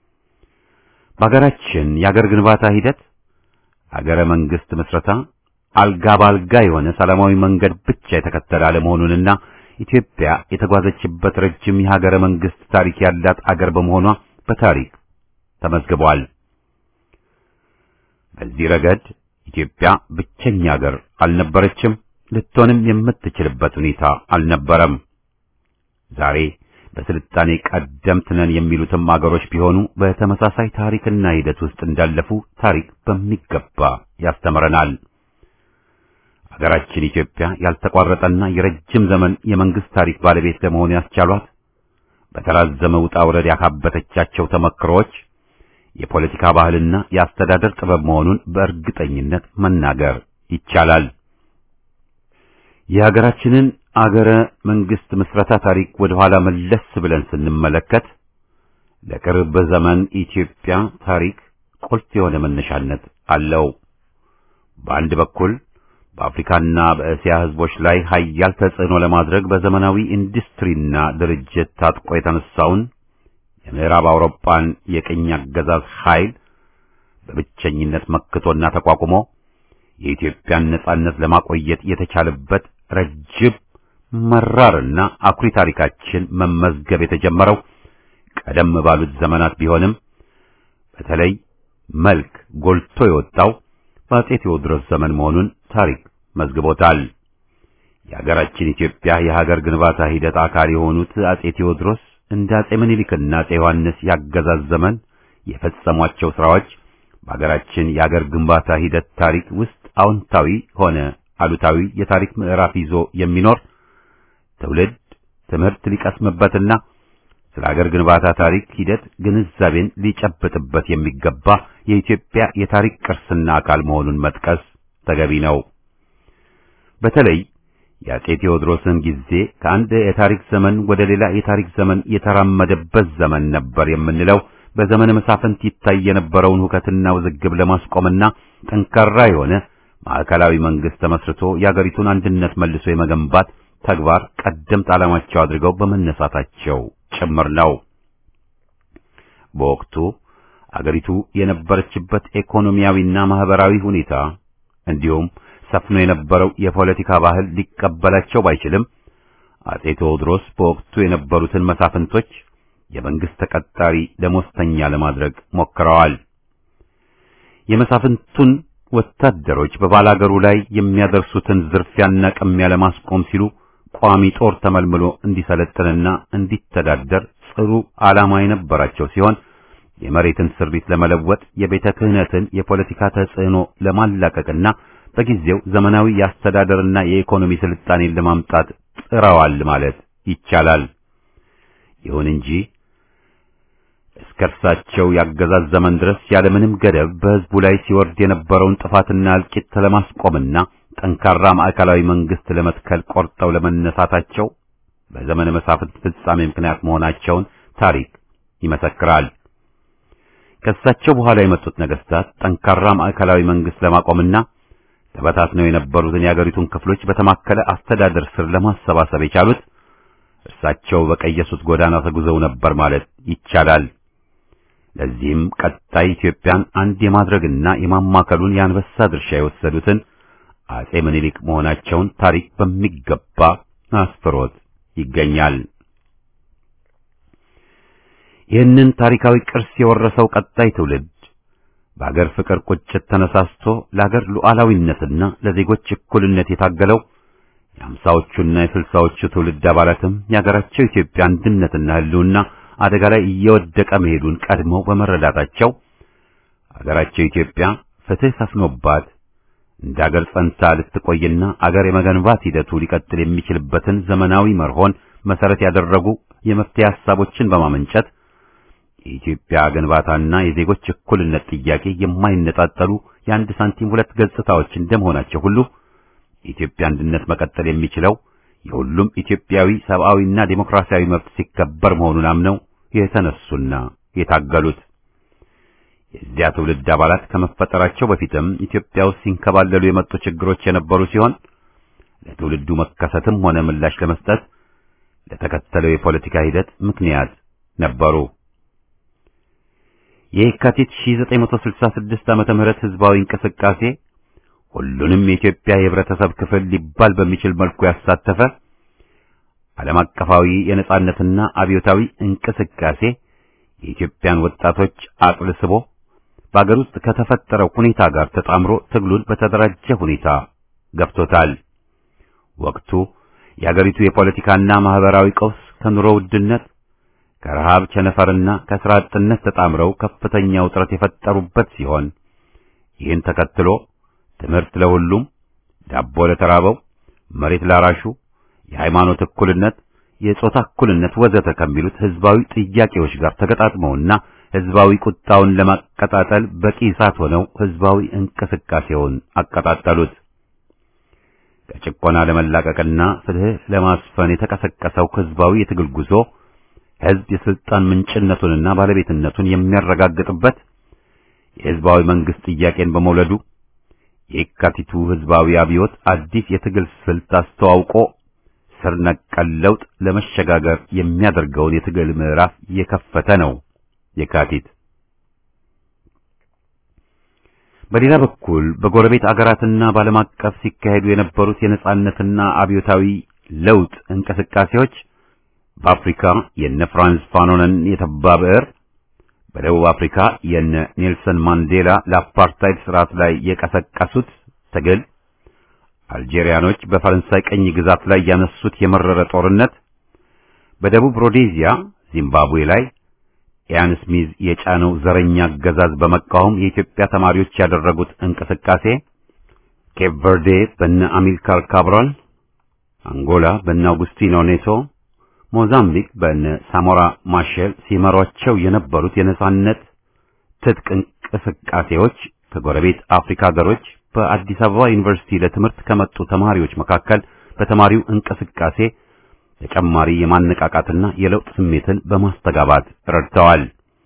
በሀገራችን የሀገር ግንባታ ሂደት ሀገረ መንግስት ምስረታ አልጋ ባልጋ የሆነ ሰላማዊ መንገድ ብቻ የተከተለ አለመሆኑንና ኢትዮጵያ የተጓዘችበት ረጅም የሀገረ መንግስት ታሪክ ያላት አገር በመሆኗ በታሪክ ተመዝግቧል። በዚህ ረገድ ኢትዮጵያ ብቸኛ ሀገር አልነበረችም፣ ልትሆንም የምትችልበት ሁኔታ አልነበረም። ዛሬ በስልጣኔ ቀደምት ነን የሚሉትም አገሮች ቢሆኑ በተመሳሳይ ታሪክና ሂደት ውስጥ እንዳለፉ ታሪክ በሚገባ ያስተምረናል። ሀገራችን ኢትዮጵያ ያልተቋረጠና የረጅም ዘመን የመንግስት ታሪክ ባለቤት ለመሆን ያስቻሏት በተራዘመ ውጣ ውረድ ያካበተቻቸው ተመክሮች የፖለቲካ ባህልና የአስተዳደር ጥበብ መሆኑን በእርግጠኝነት መናገር ይቻላል። የሀገራችንን አገረ መንግስት ምስረታ ታሪክ ወደ ኋላ መለስ ብለን ስንመለከት ለቅርብ ዘመን ኢትዮጵያ ታሪክ ቁልፍ የሆነ መነሻነት አለው። በአንድ በኩል በአፍሪካና በእስያ ህዝቦች ላይ ሀያል ተጽዕኖ ለማድረግ በዘመናዊ ኢንዱስትሪና ድርጅት ታጥቆ የተነሳውን የምዕራብ አውሮፓን የቅኝ አገዛዝ ኃይል በብቸኝነት መክቶና ተቋቁሞ የኢትዮጵያን ነጻነት ለማቆየት የተቻለበት ረጅም መራርና አኩሪ ታሪካችን መመዝገብ የተጀመረው ቀደም ባሉት ዘመናት ቢሆንም በተለይ መልክ ጎልቶ የወጣው በአጼ ቴዎድሮስ ዘመን መሆኑን ታሪክ መዝግቦታል። የሀገራችን ኢትዮጵያ የሀገር ግንባታ ሂደት አካል የሆኑት አጼ ቴዎድሮስ እንደ አጼ ምኒልክና አጼ ዮሐንስ ያገዛዝ ዘመን የፈጸሟቸው ስራዎች በሀገራችን የሀገር ግንባታ ሂደት ታሪክ ውስጥ አዎንታዊ ሆነ አሉታዊ የታሪክ ምዕራፍ ይዞ የሚኖር ትውልድ ትምህርት ሊቀስምበትና ስለ ሀገር ግንባታ ታሪክ ሂደት ግንዛቤን ሊጨብጥበት የሚገባ የኢትዮጵያ የታሪክ ቅርስና አካል መሆኑን መጥቀስ ተገቢ ነው። በተለይ የአጼ ቴዎድሮስን ጊዜ ከአንድ የታሪክ ዘመን ወደ ሌላ የታሪክ ዘመን የተራመደበት ዘመን ነበር የምንለው በዘመነ መሳፍንት ይታይ የነበረውን ሁከትና ውዝግብ ለማስቆምና ጠንካራ የሆነ ማዕከላዊ መንግስት ተመስርቶ የአገሪቱን አንድነት መልሶ የመገንባት ተግባር ቀደምት ዓላማቸው አድርገው በመነሳታቸው ጭምር ነው። በወቅቱ አገሪቱ የነበረችበት ኢኮኖሚያዊና ማህበራዊ ሁኔታ እንዲሁም ሰፍኖ የነበረው የፖለቲካ ባህል ሊቀበላቸው ባይችልም አጼ ቴዎድሮስ በወቅቱ የነበሩትን መሳፍንቶች የመንግስት ተቀጣሪ ደሞዝተኛ ለማድረግ ሞክረዋል። የመሳፍንቱን ወታደሮች በባላገሩ ላይ የሚያደርሱትን ዝርፊያና ቅሚያ ለማስቆም ሲሉ ቋሚ ጦር ተመልምሎ እንዲሰለጥንና እንዲተዳደር ጽሩ ዓላማ የነበራቸው ሲሆን የመሬትን ስሪት ለመለወጥ የቤተ ክህነትን የፖለቲካ ተጽዕኖ ለማላቀቅና በጊዜው ዘመናዊ የአስተዳደርና የኢኮኖሚ ስልጣኔን ለማምጣት ጥረዋል ማለት ይቻላል። ይሁን እንጂ እስከ እርሳቸው ያገዛዝ ዘመን ድረስ ያለምንም ገደብ በሕዝቡ ላይ ሲወርድ የነበረውን ጥፋትና እልቂት ለማስቆምና ጠንካራ ማዕከላዊ መንግስት ለመትከል ቆርጠው ለመነሳታቸው በዘመነ መሳፍንት ፍጻሜ ምክንያት መሆናቸውን ታሪክ ይመሰክራል። ከእሳቸው በኋላ የመጡት ነገስታት ጠንካራ ማዕከላዊ መንግስት ለማቆምና ተበታትነው የነበሩትን የአገሪቱን ክፍሎች በተማከለ አስተዳደር ስር ለማሰባሰብ የቻሉት እርሳቸው በቀየሱት ጎዳና ተጉዘው ነበር ማለት ይቻላል። ለዚህም ቀጣይ ኢትዮጵያን አንድ የማድረግና የማማከሉን የአንበሳ ድርሻ የወሰዱትን አጼ ምኒልክ መሆናቸውን ታሪክ በሚገባ አስፍሮት ይገኛል። ይህንን ታሪካዊ ቅርስ የወረሰው ቀጣይ ትውልድ በአገር ፍቅር ቁጭት ተነሳስቶ ለአገር ሉዓላዊነትና ለዜጎች እኩልነት የታገለው የአምሳዎቹና የስልሳዎቹ ትውልድ አባላትም የአገራቸው ኢትዮጵያ አንድነትና ሕልውና አደጋ ላይ እየወደቀ መሄዱን ቀድመው በመረዳታቸው አገራቸው ኢትዮጵያ ፍትህ ሰፍኖባት እንደ አገር ጸንታ ልትቆይና አገር የመገንባት ሂደቱ ሊቀጥል የሚችልበትን ዘመናዊ መርሆን መሰረት ያደረጉ የመፍትሄ ሐሳቦችን በማመንጨት የኢትዮጵያ ግንባታና የዜጎች እኩልነት ጥያቄ የማይነጣጠሉ የአንድ ሳንቲም ሁለት ገጽታዎች እንደመሆናቸው ሁሉ የኢትዮጵያ አንድነት መቀጠል የሚችለው የሁሉም ኢትዮጵያዊ ሰብአዊና ዴሞክራሲያዊ መብት ሲከበር መሆኑን አምነው የተነሱና የታገሉት የዚያ ትውልድ አባላት ከመፈጠራቸው በፊትም ኢትዮጵያ ውስጥ ሲንከባለሉ የመጡ ችግሮች የነበሩ ሲሆን ለትውልዱ መከሰትም ሆነ ምላሽ ለመስጠት ለተከተለው የፖለቲካ ሂደት ምክንያት ነበሩ። የካቲት 1966 ዓመተ ምህረት ህዝባዊ እንቅስቃሴ ሁሉንም የኢትዮጵያ የህብረተሰብ ክፍል ሊባል በሚችል መልኩ ያሳተፈ ዓለም አቀፋዊ የነጻነትና አብዮታዊ እንቅስቃሴ የኢትዮጵያን ወጣቶች አቅልስቦ በአገር ውስጥ ከተፈጠረው ሁኔታ ጋር ተጣምሮ ትግሉን በተደራጀ ሁኔታ ገፍቶታል። ወቅቱ የአገሪቱ የፖለቲካና ማህበራዊ ቀውስ ከኑሮ ውድነት፣ ከረሃብ ቸነፈርና ከስራ አጥነት ተጣምረው ከፍተኛ ውጥረት የፈጠሩበት ሲሆን ይህን ተከትሎ ትምህርት ለሁሉም፣ ዳቦ ለተራበው፣ መሬት ላራሹ፣ የሃይማኖት እኩልነት፣ የጾታ እኩልነት ወዘተ ከሚሉት ህዝባዊ ጥያቄዎች ጋር ተገጣጥመውና ህዝባዊ ቁጣውን ለማቀጣጠል በቂ እሳት ሆነው ህዝባዊ እንቅስቃሴውን አቀጣጠሉት። ከጭቆና ለመላቀቅና ፍትህ ለማስፈን የተቀሰቀሰው ህዝባዊ የትግል ጉዞ ህዝብ የስልጣን ምንጭነቱንና ባለቤትነቱን የሚያረጋግጥበት የህዝባዊ መንግስት ጥያቄን በመውለዱ የካቲቱ ህዝባዊ አብዮት አዲስ የትግል ስልት አስተዋውቆ ስር ነቀል ለውጥ ለመሸጋገር የሚያደርገውን የትግል ምዕራፍ የከፈተ ነው። የካቲት በሌላ በኩል በጎረቤት አገራትና በዓለም አቀፍ ሲካሄዱ የነበሩት የነጻነትና አብዮታዊ ለውጥ እንቅስቃሴዎች በአፍሪካ የነ ፍራንስ ፋኖንን የተባ ብዕር፣ በደቡብ አፍሪካ የነ ኔልሰን ማንዴላ ለአፓርታይድ ስርዓት ላይ የቀሰቀሱት ትግል፣ አልጄሪያኖች በፈረንሳይ ቀኝ ግዛት ላይ ያነሱት የመረረ ጦርነት፣ በደቡብ ሮዴዚያ ዚምባብዌ ላይ ኢያን ስሚዝ የጫነው ዘረኛ አገዛዝ በመቃወም የኢትዮጵያ ተማሪዎች ያደረጉት እንቅስቃሴ፣ ኬፕ ቨርዴ በነ አሚልካር ካብራል፣ አንጎላ በነ አውጉስቲኖ ኔቶ፣ ሞዛምቢክ በነ ሳሞራ ማሼል ሲመሯቸው የነበሩት የነጻነት ትጥቅ እንቅስቃሴዎች ከጎረቤት አፍሪካ ሀገሮች በአዲስ አበባ ዩኒቨርሲቲ ለትምህርት ከመጡ ተማሪዎች መካከል በተማሪው እንቅስቃሴ ተጨማሪ የማነቃቃትና የለውጥ ስሜትን በማስተጋባት ረድተዋል።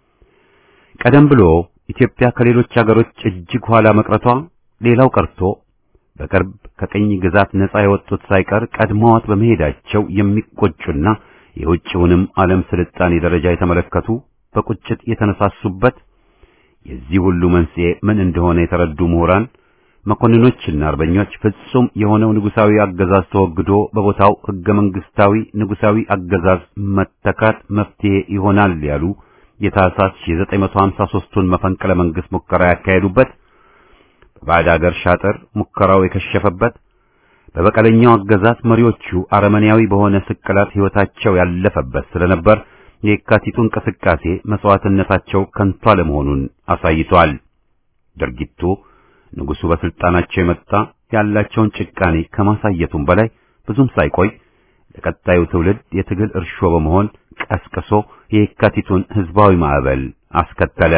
ቀደም ብሎ ኢትዮጵያ ከሌሎች ሀገሮች እጅግ ኋላ መቅረቷ ሌላው ቀርቶ በቅርብ ከቅኝ ግዛት ነጻ የወጡት ሳይቀር ቀድመዋት በመሄዳቸው የሚቆጩና የውጭውንም ዓለም ስልጣኔ ደረጃ የተመለከቱ በቁጭት የተነሳሱበት የዚህ ሁሉ መንስኤ ምን እንደሆነ የተረዱ ምሁራን መኮንኖችና አርበኞች ፍጹም የሆነው ንጉሳዊ አገዛዝ ተወግዶ በቦታው ህገ መንግስታዊ ንጉሳዊ አገዛዝ መተካት መፍትሄ ይሆናል ያሉ የታህሳስ 1953ቱን መፈንቅለ መንግስት ሙከራ ያካሄዱበት በባዕድ አገር ሻጥር ሙከራው የከሸፈበት በበቀለኛው አገዛዝ መሪዎቹ አረመኔያዊ በሆነ ስቅላት ህይወታቸው ያለፈበት ስለነበር የካቲቱ እንቅስቃሴ መስዋዕትነታቸው ከንቱ አለመሆኑን አሳይቷል። ድርጊቱ ንጉሱ በስልጣናቸው የመጣ ያላቸውን ጭቃኔ ከማሳየቱም በላይ ብዙም ሳይቆይ ለቀጣዩ ትውልድ የትግል እርሾ በመሆን ቀስቅሶ የካቲቱን ህዝባዊ ማዕበል አስከተለ።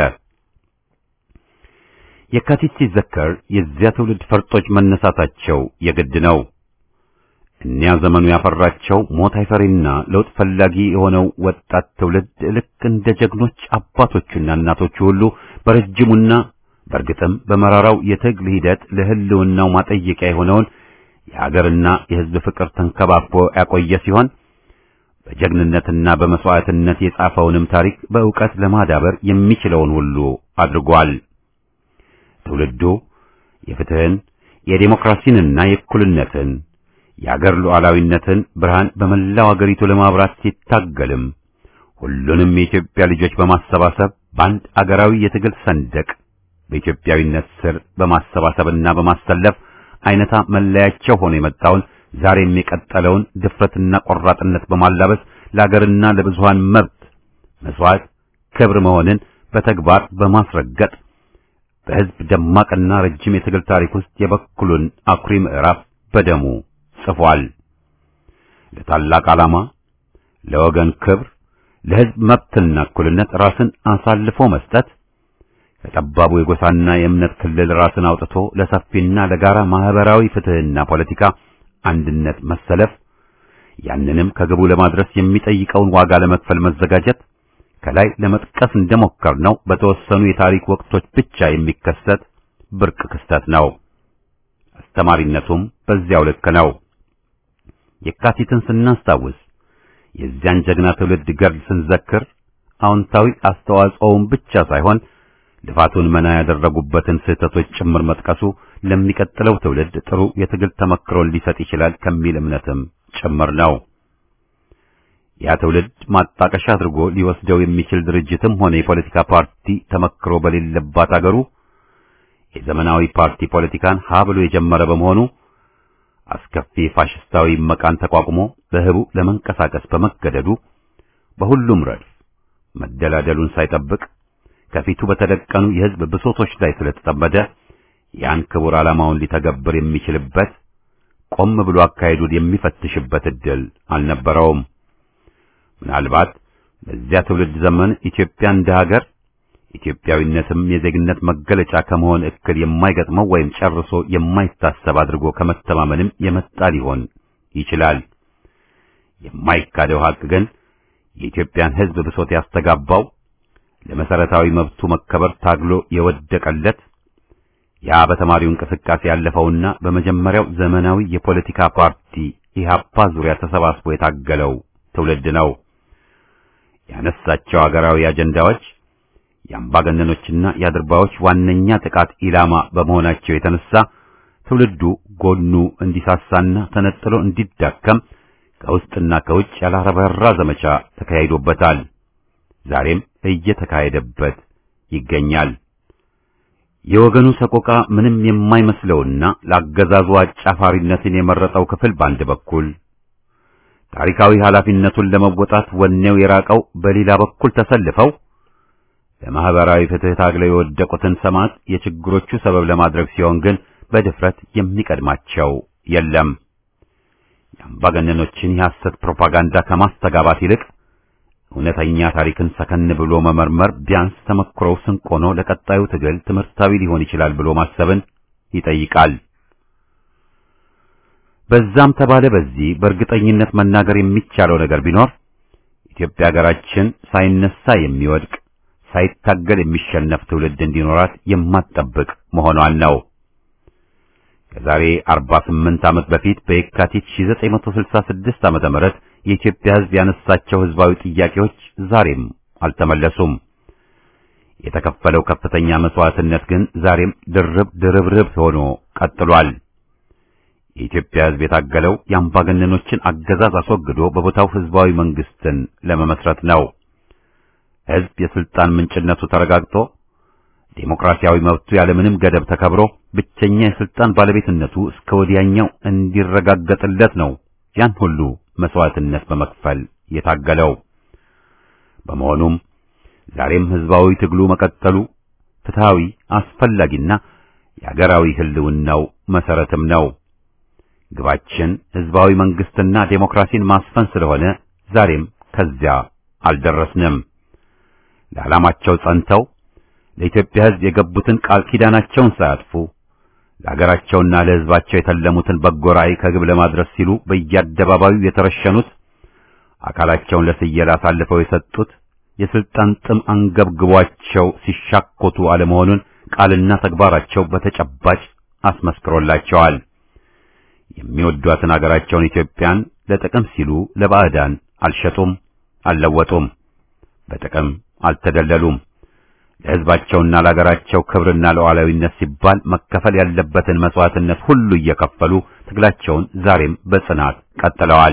የካቲት ሲዘከር የዚያ ትውልድ ፈርጦች መነሳታቸው የግድ ነው። እኒያ ዘመኑ ያፈራቸው ሞት አይፈሪና ለውጥ ፈላጊ የሆነው ወጣት ትውልድ ልክ እንደ ጀግኖች አባቶቹና እናቶቹ ሁሉ በረጅሙና በእርግጥም በመራራው የትግል ሂደት ለህልውናው ማጠየቂያ የሆነውን የሀገርና የህዝብ ፍቅር ተንከባክቦ ያቆየ ሲሆን በጀግንነትና በመስዋዕትነት የጻፈውንም ታሪክ በእውቀት ለማዳበር የሚችለውን ሁሉ አድርጓል። ትውልዱ የፍትህን፣ የዴሞክራሲንና የእኩልነትን የአገር ሉዓላዊነትን ብርሃን በመላው አገሪቱ ለማብራት ሲታገልም ሁሉንም የኢትዮጵያ ልጆች በማሰባሰብ በአንድ አገራዊ የትግል ሰንደቅ በኢትዮጵያዊነት ስር በማሰባሰብና በማሰለፍ አይነታ መለያቸው ሆኖ የመጣውን ዛሬም የቀጠለውን ድፍረትና ቆራጥነት በማላበስ ለአገርና ለብዙሃን መብት መስዋዕት ክብር መሆንን በተግባር በማስረገጥ በሕዝብ ደማቅና ረጅም የትግል ታሪክ ውስጥ የበኩሉን አኩሪ ምዕራፍ በደሙ ጽፏል። ለታላቅ ዓላማ፣ ለወገን ክብር፣ ለሕዝብ መብትና እኩልነት ራስን አሳልፎ መስጠት ከጠባቡ የጎሳና የእምነት ክልል ራስን አውጥቶ ለሰፊና ለጋራ ማህበራዊ ፍትህና ፖለቲካ አንድነት መሰለፍ ያንንም ከግቡ ለማድረስ የሚጠይቀውን ዋጋ ለመክፈል መዘጋጀት ከላይ ለመጥቀስ እንደሞከርነው በተወሰኑ የታሪክ ወቅቶች ብቻ የሚከሰት ብርቅ ክስተት ነው። አስተማሪነቱም በዚያው ልክ ነው። የካቲትን ስናስታውስ የዚያን ጀግና ትውልድ ገድል ስንዘክር አዎንታዊ አስተዋጽኦውን ብቻ ሳይሆን ልፋቱን መና ያደረጉበትን ስህተቶች ጭምር መጥቀሱ ለሚቀጥለው ትውልድ ጥሩ የትግል ተመክሮን ሊሰጥ ይችላል ከሚል እምነትም ጭምር ነው። ያ ትውልድ ማጣቀሻ አድርጎ ሊወስደው የሚችል ድርጅትም ሆነ የፖለቲካ ፓርቲ ተመክሮ በሌለባት አገሩ የዘመናዊ ፓርቲ ፖለቲካን ሀ ብሎ የጀመረ በመሆኑ አስከፊ ፋሽስታዊ መቃን ተቋቁሞ በህቡ ለመንቀሳቀስ በመገደዱ በሁሉም ረድፍ መደላደሉን ሳይጠብቅ ከፊቱ በተደቀኑ የህዝብ ብሶቶች ላይ ስለተጠመደ ያን ክቡር ዓላማውን ሊተገብር የሚችልበት ቆም ብሎ አካሄዱን የሚፈትሽበት ዕድል አልነበረውም። ምናልባት በዚያ ትውልድ ዘመን ኢትዮጵያ እንደ ሀገር ኢትዮጵያዊነትም የዜግነት መገለጫ ከመሆን እክል የማይገጥመው ወይም ጨርሶ የማይታሰብ አድርጎ ከመተማመንም የመጣ ሊሆን ይችላል። የማይካደው ሀቅ ግን የኢትዮጵያን ሕዝብ ብሶት ያስተጋባው ለመሰረታዊ መብቱ መከበር ታግሎ የወደቀለት ያ በተማሪው እንቅስቃሴ ያለፈውና በመጀመሪያው ዘመናዊ የፖለቲካ ፓርቲ ኢህአፓ ዙሪያ ተሰባስቦ የታገለው ትውልድ ነው። ያነሳቸው አገራዊ አጀንዳዎች የአምባገነኖችና የአድርባዮች ዋነኛ ጥቃት ኢላማ በመሆናቸው የተነሳ ትውልዱ ጎኑ እንዲሳሳና ተነጥሎ እንዲዳከም ከውስጥና ከውጭ ያላረበራ ዘመቻ ተካሂዶበታል። ዛሬም እየተካሄደበት ይገኛል። የወገኑ ሰቆቃ ምንም የማይመስለውና ለአገዛዙ አጫፋሪነትን የመረጠው ክፍል በአንድ በኩል ታሪካዊ ኃላፊነቱን ለመወጣት ወኔው የራቀው በሌላ በኩል ተሰልፈው ለማህበራዊ ፍትህ ታግለው የወደቁትን ሰማዕት የችግሮቹ ሰበብ ለማድረግ ሲሆን ግን በድፍረት የሚቀድማቸው የለም። የአምባገነኖችን የሐሰት ፕሮፓጋንዳ ከማስተጋባት ይልቅ እውነተኛ ታሪክን ሰከን ብሎ መመርመር ቢያንስ ተመክሮው ስንቅ ሆኖ ለቀጣዩ ትግል ትምህርታዊ ሊሆን ይችላል ብሎ ማሰብን ይጠይቃል። በዛም ተባለ በዚህ በእርግጠኝነት መናገር የሚቻለው ነገር ቢኖር ኢትዮጵያ ሀገራችን ሳይነሳ የሚወድቅ ሳይታገል የሚሸነፍ ትውልድ እንዲኖራት የማትጠብቅ መሆኗን ነው። ከዛሬ 48 ዓመት በፊት በየካቲት 1966 ዓመተ ምህረት የኢትዮጵያ ሕዝብ ያነሳቸው ሕዝባዊ ጥያቄዎች ዛሬም አልተመለሱም። የተከፈለው ከፍተኛ መስዋዕትነት ግን ዛሬም ድርብ ድርብርብ ሆኖ ቀጥሏል። የኢትዮጵያ ሕዝብ የታገለው የአምባገነኖችን አገዛዝ አስወግዶ በቦታው ሕዝባዊ መንግስትን ለመመስረት ነው። ሕዝብ የስልጣን ምንጭነቱ ተረጋግጦ ዴሞክራሲያዊ መብቱ ያለምንም ገደብ ተከብሮ ብቸኛ የስልጣን ባለቤትነቱ እስከ ወዲያኛው እንዲረጋገጥለት ነው ያን ሁሉ መስዋዕትነት በመክፈል የታገለው። በመሆኑም ዛሬም ሕዝባዊ ትግሉ መቀጠሉ ፍትሃዊ፣ አስፈላጊና የአገራዊ ህልውናው መሰረትም ነው። ግባችን ሕዝባዊ መንግስትና ዴሞክራሲን ማስፈን ስለሆነ ዛሬም ከዚያ አልደረስንም። ለዓላማቸው ጸንተው ለኢትዮጵያ ሕዝብ የገቡትን ቃል ኪዳናቸውን ሳያጥፉ ለሀገራቸውና ለሕዝባቸው የተለሙትን በጎ ራዕይ ከግብ ለማድረስ ሲሉ በየአደባባዩ የተረሸኑት አካላቸውን ለስየላ አሳልፈው የሰጡት የስልጣን ጥም አንገብግቧቸው ሲሻኮቱ አለመሆኑን ቃልና ተግባራቸው በተጨባጭ አስመስክሮላቸዋል። የሚወዷትን አገራቸውን ኢትዮጵያን ለጥቅም ሲሉ ለባዕዳን አልሸጡም፣ አልለወጡም፣ በጥቅም አልተደለሉም። ለሕዝባቸውና ለአገራቸው ክብርና ለሉዓላዊነት ሲባል መከፈል ያለበትን መስዋዕትነት ሁሉ እየከፈሉ ትግላቸውን ዛሬም በጽናት ቀጥለዋል።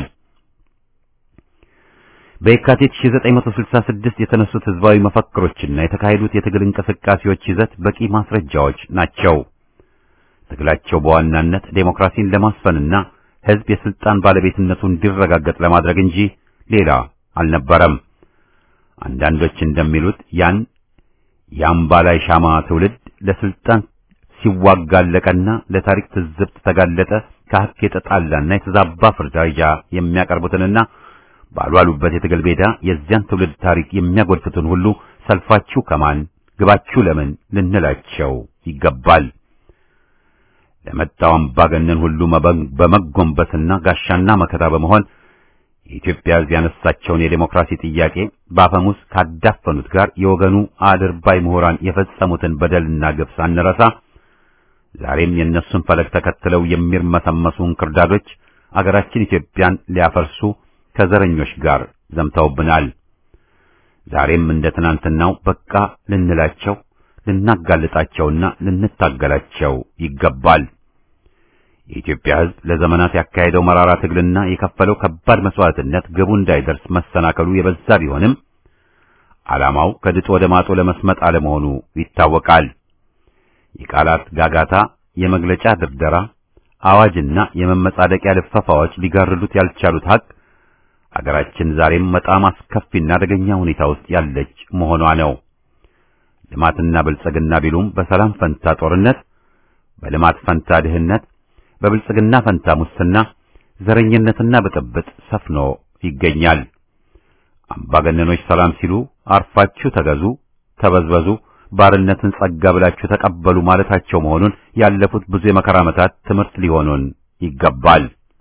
በየካቲት 1966 የተነሱት ሕዝባዊ መፈክሮችና የተካሄዱት የትግል እንቅስቃሴዎች ይዘት በቂ ማስረጃዎች ናቸው። ትግላቸው በዋናነት ዴሞክራሲን ለማስፈንና ሕዝብ የስልጣን ባለቤትነቱ እንዲረጋገጥ ለማድረግ እንጂ ሌላ አልነበረም። አንዳንዶች እንደሚሉት ያን የአምባላይ ሻማ ትውልድ ለስልጣን ሲዋጋለቀና ለታሪክ ትዝብት ተጋለጠ ከሐቅ የተጣላና የተዛባ ፍርዳጃ የሚያቀርቡትንና ባሏሉበት የትግል ሜዳ የዚያን ትውልድ ታሪክ የሚያጎድፉትን ሁሉ ሰልፋችሁ ከማን ግባችሁ ለምን ልንላቸው ይገባል። ለመጣው አምባገነን ሁሉ በመጎንበስና ጋሻና መከታ በመሆን የኢትዮጵያ ሕዝብ ያነሳቸውን የዴሞክራሲ ጥያቄ በአፈሙዝ ካዳፈኑት ጋር የወገኑ አድርባይ ምሁራን የፈጸሙትን በደልና ግፍ ሳንረሳ ዛሬም የእነሱን ፈለግ ተከትለው የሚርመሰመሱ እንክርዳዶች አገራችን ኢትዮጵያን ሊያፈርሱ ከዘረኞች ጋር ዘምተውብናል። ዛሬም እንደ ትናንትናው በቃ ልንላቸው ልናጋልጣቸውና ልንታገላቸው ይገባል። የኢትዮጵያ ሕዝብ ለዘመናት ያካሄደው መራራ ትግልና የከፈለው ከባድ መስዋዕትነት ግቡ እንዳይደርስ መሰናከሉ የበዛ ቢሆንም ዓላማው ከድጡ ወደ ማጡ ለመስመጥ አለመሆኑ ይታወቃል። የቃላት ጋጋታ፣ የመግለጫ ድርደራ፣ አዋጅና የመመጻደቂያ ልፈፋዎች ሊጋርዱት ያልቻሉት ሀቅ አገራችን ዛሬም በጣም አስከፊና አደገኛ ሁኔታ ውስጥ ያለች መሆኗ ነው። ልማትና ብልጽግና ቢሉም በሰላም ፈንታ ጦርነት፣ በልማት ፈንታ ድህነት፣ በብልጽግና ፈንታ ሙስና፣ ዘረኝነትና ብጥብጥ ሰፍኖ ይገኛል። አምባገነኖች ሰላም ሲሉ አርፋችሁ ተገዙ፣ ተበዝበዙ፣ ባርነትን ጸጋ ብላችሁ ተቀበሉ ማለታቸው መሆኑን ያለፉት ብዙ የመከራ ዓመታት ትምህርት ሊሆኑን ይገባል።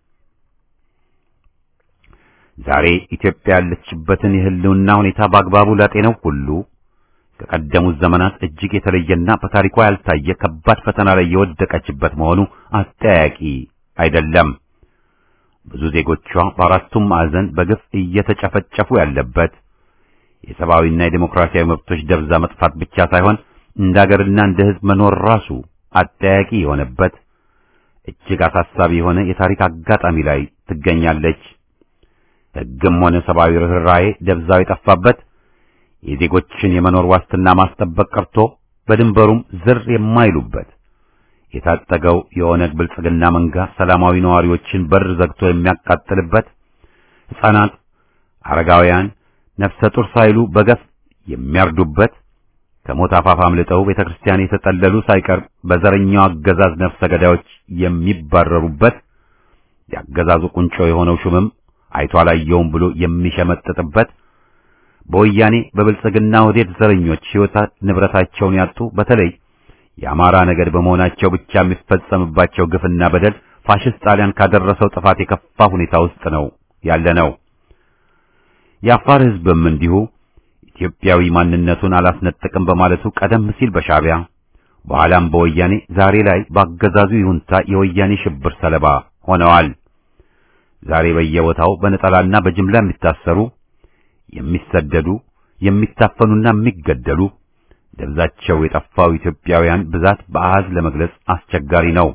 ዛሬ ኢትዮጵያ ያለችበትን የሕልውና ሁኔታ በአግባቡ ላጤነው ሁሉ ከቀደሙት ዘመናት እጅግ የተለየና በታሪኳ ያልታየ ከባድ ፈተና ላይ የወደቀችበት መሆኑ አጠያቂ አይደለም። ብዙ ዜጎቿ በአራቱም ማዕዘን በግፍ እየተጨፈጨፉ ያለበት የሰብአዊና የዴሞክራሲያዊ መብቶች ደብዛ መጥፋት ብቻ ሳይሆን እንደ አገርና እንደ ሕዝብ መኖር ራሱ አጠያቂ የሆነበት እጅግ አሳሳቢ የሆነ የታሪክ አጋጣሚ ላይ ትገኛለች። ሕግም ሆነ ሰብአዊ ርኅራኄ ደብዛው የጠፋበት የዜጎችን የመኖር ዋስትና ማስጠበቅ ቀርቶ በድንበሩም ዝር የማይሉበት የታጠገው የኦነግ ብልጽግና መንጋ ሰላማዊ ነዋሪዎችን በር ዘግቶ የሚያቃጥልበት ሕፃናት፣ አረጋውያን፣ ነፍሰ ጡር ሳይሉ በገፍ የሚያርዱበት ከሞት አፋፍ አምልጠው ቤተ ክርስቲያን የተጠለሉ ሳይቀር በዘረኛው አገዛዝ ነፍሰ ገዳዮች የሚባረሩበት የአገዛዙ ቁንጮ የሆነው ሹምም አይቶ አላየውም ብሎ የሚሸመጥጥበት በወያኔ በብልጽግና ወዴት ዘረኞች ሕይወት ንብረታቸውን ያጡ በተለይ የአማራ ነገድ በመሆናቸው ብቻ የሚፈጸምባቸው ግፍና በደል ፋሽስት ጣሊያን ካደረሰው ጥፋት የከፋ ሁኔታ ውስጥ ነው ያለ ነው። የአፋር ሕዝብም እንዲሁ ኢትዮጵያዊ ማንነቱን አላስነጥቅም በማለቱ ቀደም ሲል በሻዕቢያ በኋላም በወያኔ ዛሬ ላይ በአገዛዙ ይሁንታ የወያኔ ሽብር ሰለባ ሆነዋል። ዛሬ በየቦታው በነጠላና በጅምላ የሚታሰሩ የሚሰደዱ የሚታፈኑና የሚገደሉ ደብዛቸው የጠፋው ኢትዮጵያውያን ብዛት በአሃዝ ለመግለጽ አስቸጋሪ ነው።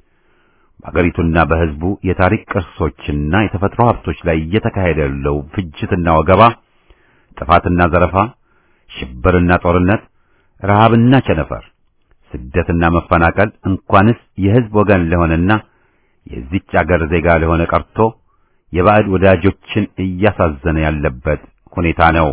በአገሪቱና በሕዝቡ የታሪክ ቅርሶችና የተፈጥሮ ሀብቶች ላይ እየተካሄደ ያለው ፍጅትና ወገባ፣ ጥፋትና ዘረፋ፣ ሽብርና ጦርነት፣ ረሃብና ቸነፈር፣ ስደትና መፈናቀል እንኳንስ የሕዝብ ወገን ለሆነና የዚች አገር ዜጋ ለሆነ ቀርቶ የባዕድ ወዳጆችን እያሳዘነ ያለበት ሁኔታ ነው።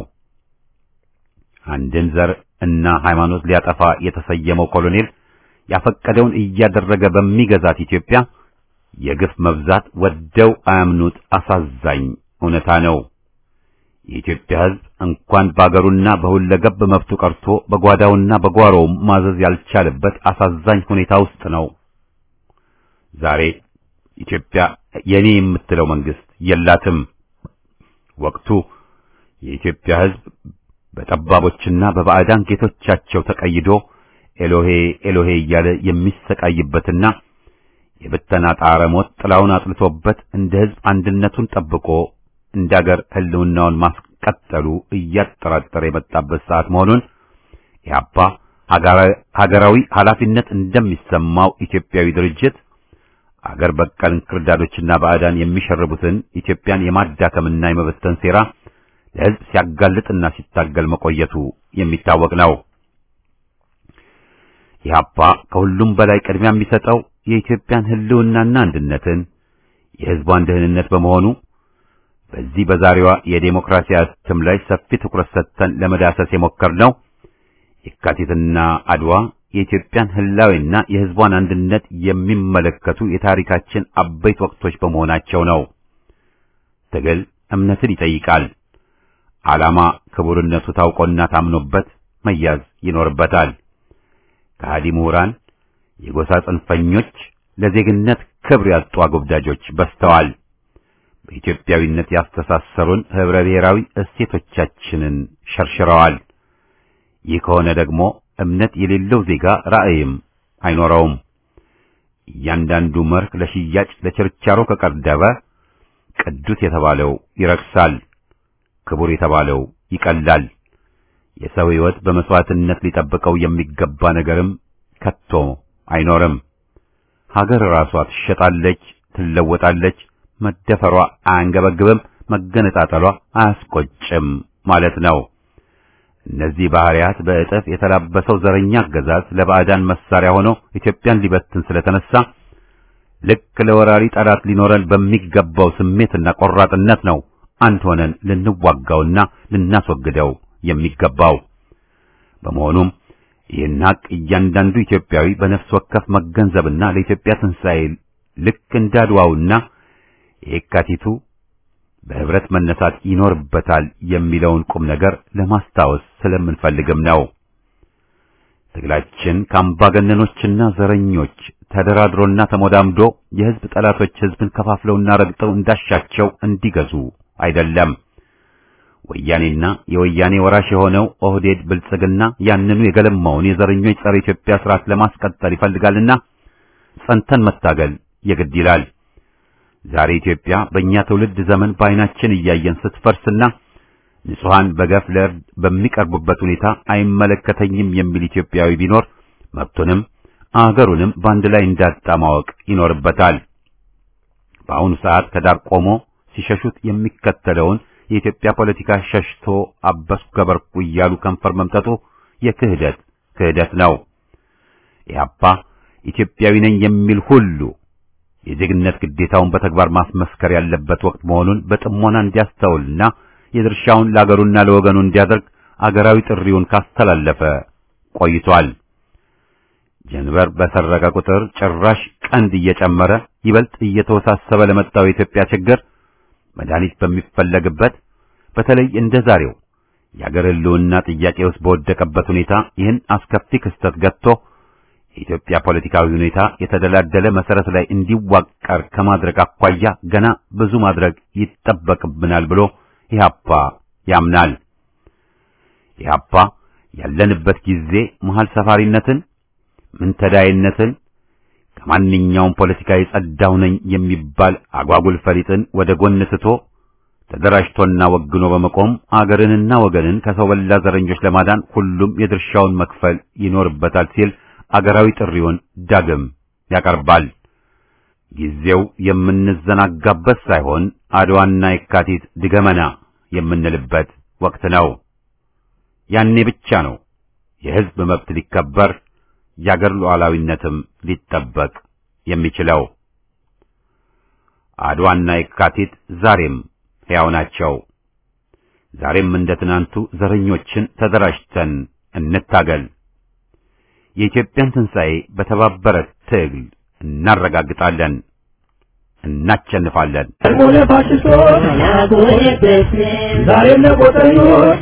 አንድን ዘር እና ሃይማኖት ሊያጠፋ የተሰየመው ኮሎኔል ያፈቀደውን እያደረገ በሚገዛት ኢትዮጵያ የግፍ መብዛት ወደው አያምኑት አሳዛኝ እውነታ ነው። የኢትዮጵያ ሕዝብ እንኳን በአገሩና በሁለገብ መብቱ ቀርቶ በጓዳውና በጓሮውም ማዘዝ ያልቻለበት አሳዛኝ ሁኔታ ውስጥ ነው። ዛሬ ኢትዮጵያ የኔ የምትለው መንግስት የላትም። ወቅቱ የኢትዮጵያ ሕዝብ በጠባቦችና በባዕዳን ጌቶቻቸው ተቀይዶ ኤሎሄ ኤሎሄ እያለ የሚሰቃይበትና የብተና ጣረ ሞት ጥላውን አጥልቶበት እንደ ሕዝብ አንድነቱን ጠብቆ እንደ አገር ሕልውናውን ማስቀጠሉ እያጠራጠረ የመጣበት ሰዓት መሆኑን ኢህአፓ ሀገራዊ ኃላፊነት እንደሚሰማው ኢትዮጵያዊ ድርጅት አገር በቀል እንክርዳዶችና ባዕዳን የሚሸርቡትን ኢትዮጵያን የማዳከምና የመበተን ሴራ ለሕዝብ ሲያጋልጥና ሲታገል መቆየቱ የሚታወቅ ነው። ኢህአፓ ከሁሉም በላይ ቅድሚያ የሚሰጠው የኢትዮጵያን ሕልውናና አንድነትን የሕዝቧን ደህንነት በመሆኑ በዚህ በዛሬዋ የዴሞክራሲ እትም ላይ ሰፊ ትኩረት ሰጥተን ለመዳሰስ የሞከርነው የካቲትና አድዋ የኢትዮጵያን ህላዊና የሕዝቧን አንድነት የሚመለከቱ የታሪካችን አበይት ወቅቶች በመሆናቸው ነው። ትግል እምነትን ይጠይቃል። ዓላማ ክቡርነቱ ታውቆና ታምኖበት መያዝ ይኖርበታል። ከሃዲ ምሁራን፣ የጎሳ ጽንፈኞች፣ ለዜግነት ክብር ያጡ አጎብዳጆች በዝተዋል። በኢትዮጵያዊነት ያስተሳሰሩን ህብረ ብሔራዊ እሴቶቻችንን ሸርሽረዋል። ይህ ከሆነ ደግሞ እምነት የሌለው ዜጋ ራዕይም አይኖረውም። እያንዳንዱ መርህ ለሽያጭ ለችርቻሮ ከቀረበ ቅዱስ የተባለው ይረክሳል፣ ክቡር የተባለው ይቀላል። የሰው ሕይወት በመስዋዕትነት ሊጠብቀው የሚገባ ነገርም ከቶ አይኖርም። ሀገር ራሷ ትሸጣለች፣ ትለወጣለች። መደፈሯ አያንገበግብም፣ መገነጣጠሏ አያስቆጭም ማለት ነው። እነዚህ ባህሪያት በእጥፍ የተላበሰው ዘረኛ አገዛዝ ለባዕዳን መሳሪያ ሆኖ ኢትዮጵያን ሊበትን ስለተነሳ ልክ ለወራሪ ጠላት ሊኖረን በሚገባው ስሜትና ቆራጥነት ነው አንድ ሆነን ልንዋጋውና ልናስወግደው የሚገባው። በመሆኑም ይህን ሀቅ እያንዳንዱ ኢትዮጵያዊ በነፍስ ወከፍ መገንዘብና ለኢትዮጵያ ትንሣኤ ልክ እንዳድዋውና የካቲቱ በህብረት መነሳት ይኖርበታል የሚለውን ቁም ነገር ለማስታወስ ስለምንፈልግም ነው። ትግላችን ከአምባገነኖችና ዘረኞች ተደራድሮና ተሞዳምዶ የህዝብ ጠላቶች ህዝብን ከፋፍለውና ረግጠው እንዳሻቸው እንዲገዙ አይደለም። ወያኔና የወያኔ ወራሽ የሆነው ኦህዴድ ብልጽግና ያንኑ የገለማውን የዘረኞች ጸረ ኢትዮጵያ ስርዓት ለማስቀጠል ይፈልጋልና ጸንተን መታገል የግድ ይላል። ዛሬ ኢትዮጵያ በእኛ ትውልድ ዘመን በዓይናችን እያየን ስትፈርስና ንጹሐን በገፍ ለእርድ በሚቀርቡበት ሁኔታ አይመለከተኝም የሚል ኢትዮጵያዊ ቢኖር መብቱንም አገሩንም በአንድ ላይ እንዳጣ ማወቅ ይኖርበታል። በአሁኑ ሰዓት ከዳር ቆሞ ሲሸሹት የሚከተለውን የኢትዮጵያ ፖለቲካ ሸሽቶ አበስኩ ገበርኩ እያሉ ከንፈር መምጠጡ የክህደት ክህደት ነው። ኢህአፓ ኢትዮጵያዊ ነኝ የሚል ሁሉ የዜግነት ግዴታውን በተግባር ማስመስከር ያለበት ወቅት መሆኑን በጥሞና እንዲያስተውልና የድርሻውን ለአገሩና ለወገኑ እንዲያደርግ አገራዊ ጥሪውን ካስተላለፈ ቆይቷል። ጀንበር በሰረቀ ቁጥር ጭራሽ ቀንድ እየጨመረ ይበልጥ እየተወሳሰበ ለመጣው የኢትዮጵያ ችግር መድኃኒት በሚፈለግበት በተለይ እንደ ዛሬው የአገር ሕልውና ጥያቄ ውስጥ በወደቀበት ሁኔታ ይህን አስከፊ ክስተት ገጥቶ የኢትዮጵያ ፖለቲካዊ ሁኔታ የተደላደለ መሰረት ላይ እንዲዋቀር ከማድረግ አኳያ ገና ብዙ ማድረግ ይጠበቅብናል ብሎ ኢህአፓ ያምናል። ኢህአፓ ያለንበት ጊዜ መሃል ሰፋሪነትን፣ ምንተዳይነትን ከማንኛውም ፖለቲካ የጸዳው ነኝ የሚባል አጓጉል ፈሊጥን ወደ ጎን ትቶ ተደራጅቶና ወግኖ በመቆም አገርንና ወገንን ከሰው በላ ዘረኞች ለማዳን ሁሉም የድርሻውን መክፈል ይኖርበታል ሲል አገራዊ ጥሪውን ዳግም ያቀርባል። ጊዜው የምንዘናጋበት ሳይሆን አድዋና የካቲት ድገመና የምንልበት ወቅት ነው። ያኔ ብቻ ነው የሕዝብ መብት ሊከበር የአገር ሉዓላዊነትም ሊጠበቅ የሚችለው። አድዋና የካቲት ዛሬም ሕያው ናቸው። ዛሬም እንደ ትናንቱ ዘረኞችን ተደራጅተን እንታገል። የኢትዮጵያን ትንሣኤ በተባበረ ትግል እናረጋግጣለን፣ እናቸንፋለን። ሆነ ፋሽስቶች ዛሬም ለቆጠኞች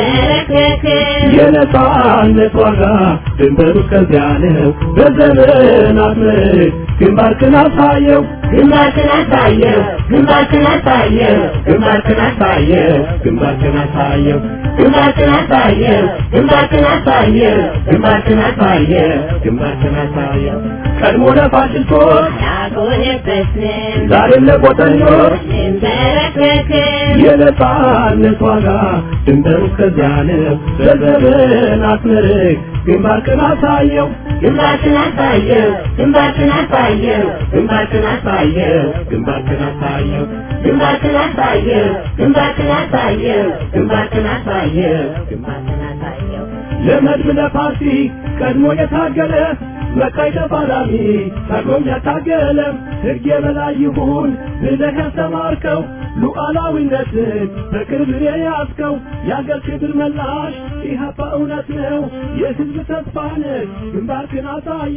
የነጻነት ዋጋ ድንበሩ እስከዚያ ነው። በዘመናት ምርክ ግንባርክን አሳየው ግንባርክን አሳየው ግንባርክን አሳየው ግንባርክን አሳየው ግንባርክን አሳየው ግንባርክን አሳየው ግንባርክን አሳየው ግንባርክን አሳየው ግንባርክን አሳየው ቀድሞ ለፋሽስቶች ያጎነበስን ዛሬም ለቆጠኞች እንበረከክን የነጻነት ዋጋ ድንበሩ እስከዚያ ነው። በዘመናት ምርክ ግንባርክን አሳየው ግንባርክን አሳየው ግንባርክን አሳየው ግንባርክን አሳየው ግንባርክን አሳየው ግንባርክን አሳየው ግንባርክን አሳየው ግንባርክን አሳየው ግንባርክን አሳየው ለመድብ ለፓርቲ ቀድሞ የታገለ መቃይ ተፋላሚ ታግሎም ያታገለ ሕግ የበላይ ይሁን ብለህ ያስተማርከው ሉዓላዊነትን በቅርብ የያዝከው የአገር ክብር መላሽ ኢህአፓ እውነት ነው የሕዝብ ተስፋ ነህ ግንባርክን አሳየ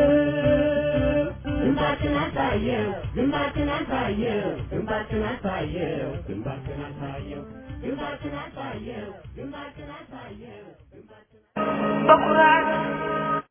ግንባርክን አሳየው ግንባርክን አሳየው ግንባርክን አሳየው ግንባርክን አሳየው ግንባርክን አሳየው ግንባርክን አሳየው በኩራት